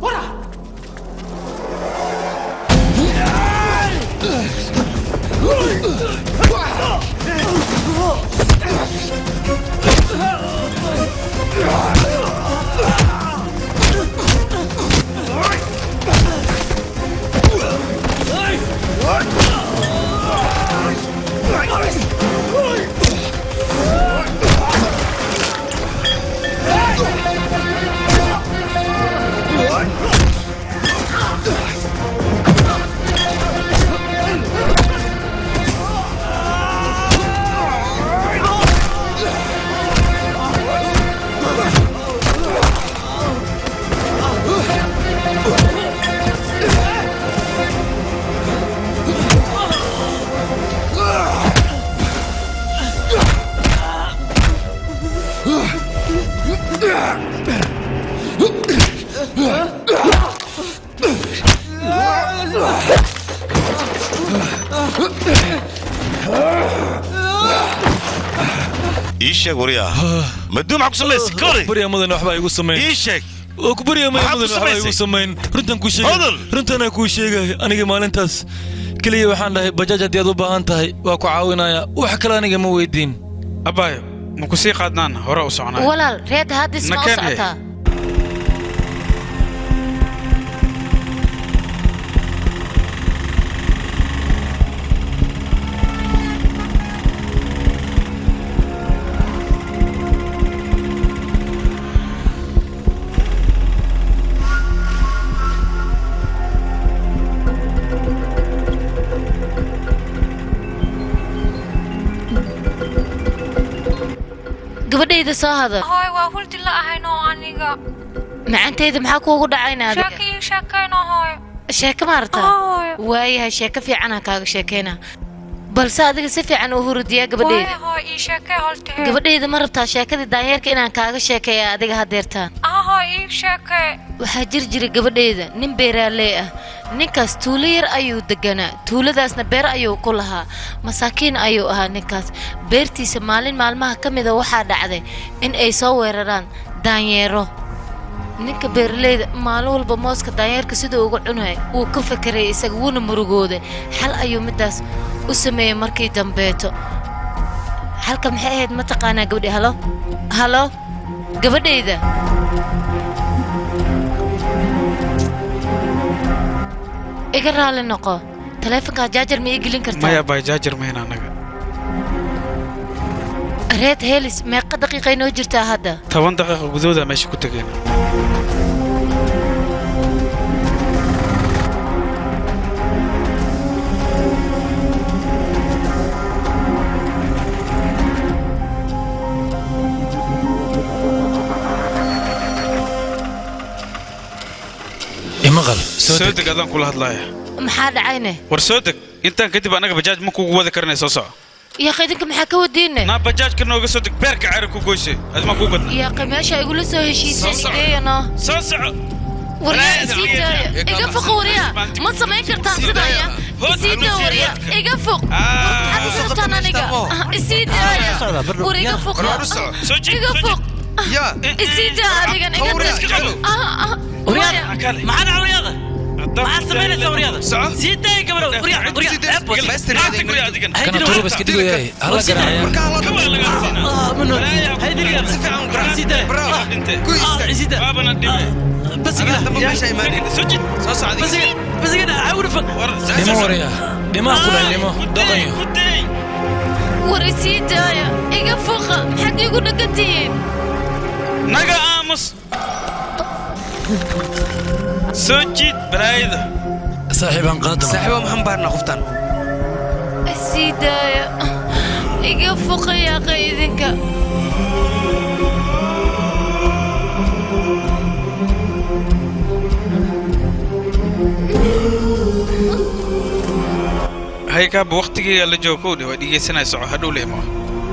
ii sheeg guryaha maduu maxaa ku samaysay kori barya mudan waxbaa igu samayn ii sheeg oo ku barya mudan Maxaad ku waxbaa igu samaysay? samayn runtan ku sheegay Hadal. runtanaa kuu sheegay aniga maalintaas keliya waxaan dhahay bajaaj haddii aad u baahan tahay waa ku caawinaya wax kale aniga ma weydiin abaayo ma ku sii qaadnaan hore u soconay walaal reeta haddis ma u Nakeen he. socotaa gabadhayda soo hadal hooy waa huldi la ahayno aniga macantayda maxaa kuugu dhacayna adiga sheeko ii sheekayno hooy sheeko maarta Hooy. waayahay sheeko fiicanaa kaaga sheekayna balse adiga si fiican u hurudiyaa gabadhayda Waayo, hooy ii sheekay holtee gabadhayda ma rabtaa sheekadii daanyeerka inaan kaaga sheekeeya adiga hadeertaan ah hooy ii sheekay waxaa jiri jiray gabadhayda nin beeraaley ah ninkaas tuulo yar ayuu deganaa tuuladaasna beer ayuu ku lahaa masaakiin ayuu ahaa ninkaas beertiisa maalin maalmaha ka mida waxaa dhacday in ay soo weeraraan daanyeero ninka beeraleyda maalin walba mooska daanyeerka siduu uga cunay wuu ka fekeray isaga wuuna murugooday xal ayuu midaas u sameeyey markii dambeeto xalka maxay ahayd ma taqaanaa gabadhi halo halo gabadhayda iga raali noqo taleefonkaa jaajar ma ii gelin kartaa maya baa jaajar mayn anaga reed helis meeqa daqiiqay noo jirtaa hadda toban daqiiqa gudahooda meesha ku tegayna imaqal soo deg adaan kula hadlaaya maxaa dhacayne war soo deg intaan kadib anaga bajaaj ma kugu wadi karanay soo soco yaaqay idinka maxaa ka wadiine naa bajaajka nooga soo deg beerka cari ku goyse adi maa kuu gadna yaaqay meesha igula soo heshiiseen Soo soco. ideeyano soo soco waryaa isii daaya iga foq waryaa ma samayn kartaan sidaaya isii daa waryaa iga foq maxaad isu rabtaan aniga isii daaya war iga foq iga foq isii daa adigan iga maxaa dhaca waryaada maxaad samaynaysaa waryaada sii daaya gabadho kana turuba iska dhigoyahay hala garaacaya dhimo waraya dhimaa ku dhahay dhimo dhaqanyo war isii daaya iga foqa maxaad iigu dhagantihiin naga aamus soo jiid balaayada saaxiibaan qaadana saaxiibo maxaan baarnaa qoftan isii daaya iga foqa yaaqay idinka haykaaba waktigeega la joogo kowdhe waa dhegeysanaya soco hadhow le imo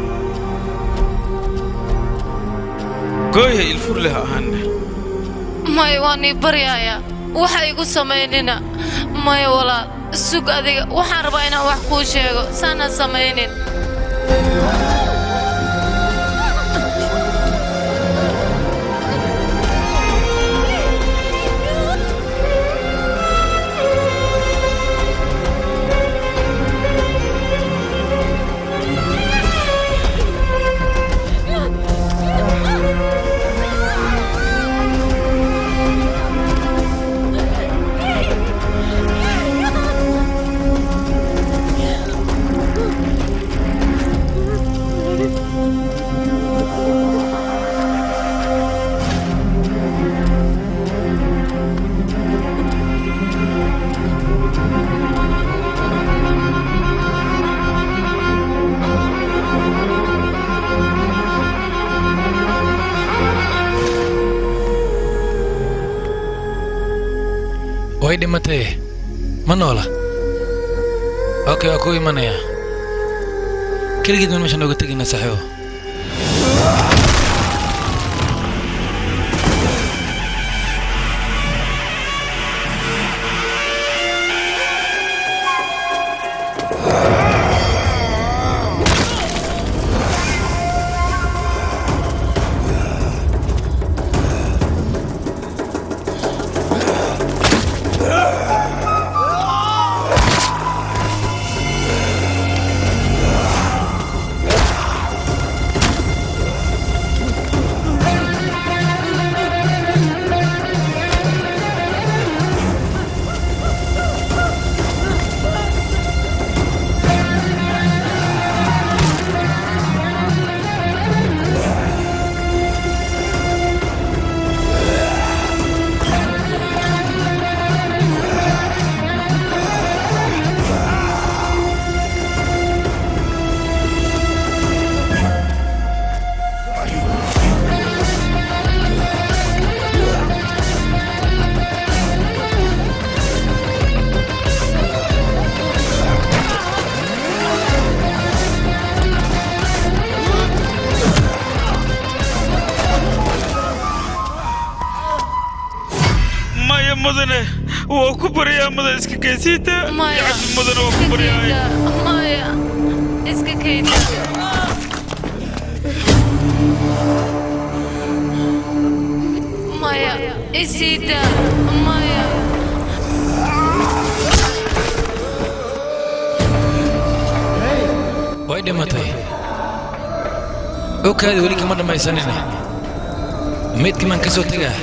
gooyha ilfur leh ahaanne maya waan ii baryaaya waxa igu samaynina maya walaal sug adiga waxaan rabaa inaan wax kuu sheego saana samaynin way dhimatay ma noola okay waa ku imanaya keligeed baan meesha nooga tegayna saaxiibo mudane waa ku baryaa mudan iska kaysiita yacni mudane waa ku baryaa maya iska kayda maya isiida maya way dhimatay okaadi weli kama dhammaysanine maydkii maan ka soo tegaa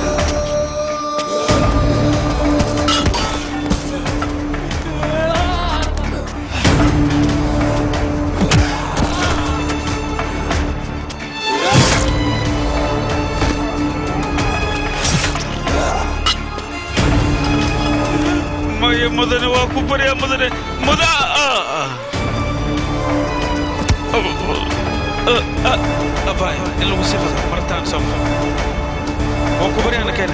maya mudane waa ku baryaa mudane muda abay in lagu sii fado martaan soo waa ku baryaana keene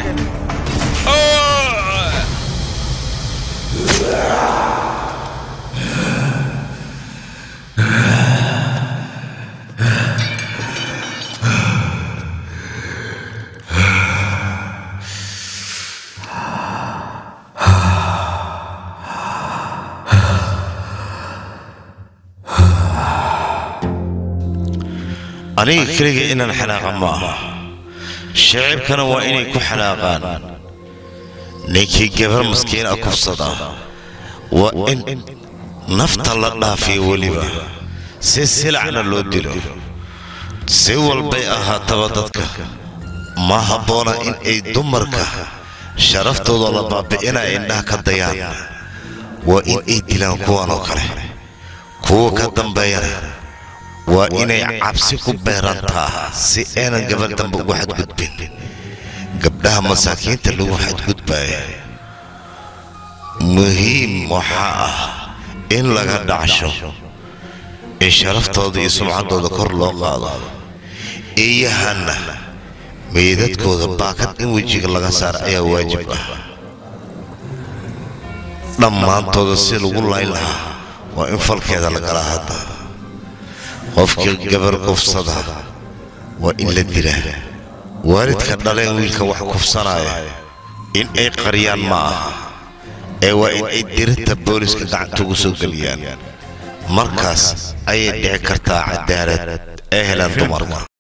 aniga keliga inaan xanaaqa ma aha shacibkana waa inay ku xanaaqaan ninkii gabar maskiin a kufsada waa in nafta la dhaafiyo weliba si silacna loo dilo si walbay ahaataba dadka ma habboona in ay dumarka sharaftooda la baabi'ina indhaha ka dayaan waa in ay dilaan kuwan oo kale kuwa ka dambeeyana waa inay cabsi ku beerantaa si aynan gabar dambe ugu xadgudbin gabdhaha masaakiinta lagu xadgudbaya muhiim waxaa ah in laga dhacsho in sharaftooda iyo sumcaddooda kor loo qaado iyahanna meydadkooda baakad in wejiga laga saar ayaa waajib ah dhammaantooda si lagu layn lahaa waa in falkeeda la galaa hadda qofkii gabar kufsada waa in la dilaa waalidka dhaleen wiilka wax kufsanaya in ay qariyaan ma aha ee waa in ay dirinta booliska gacanta ugu soo geliyaan markaas ayay dhici kartaa cadaalad ee helaan dumarka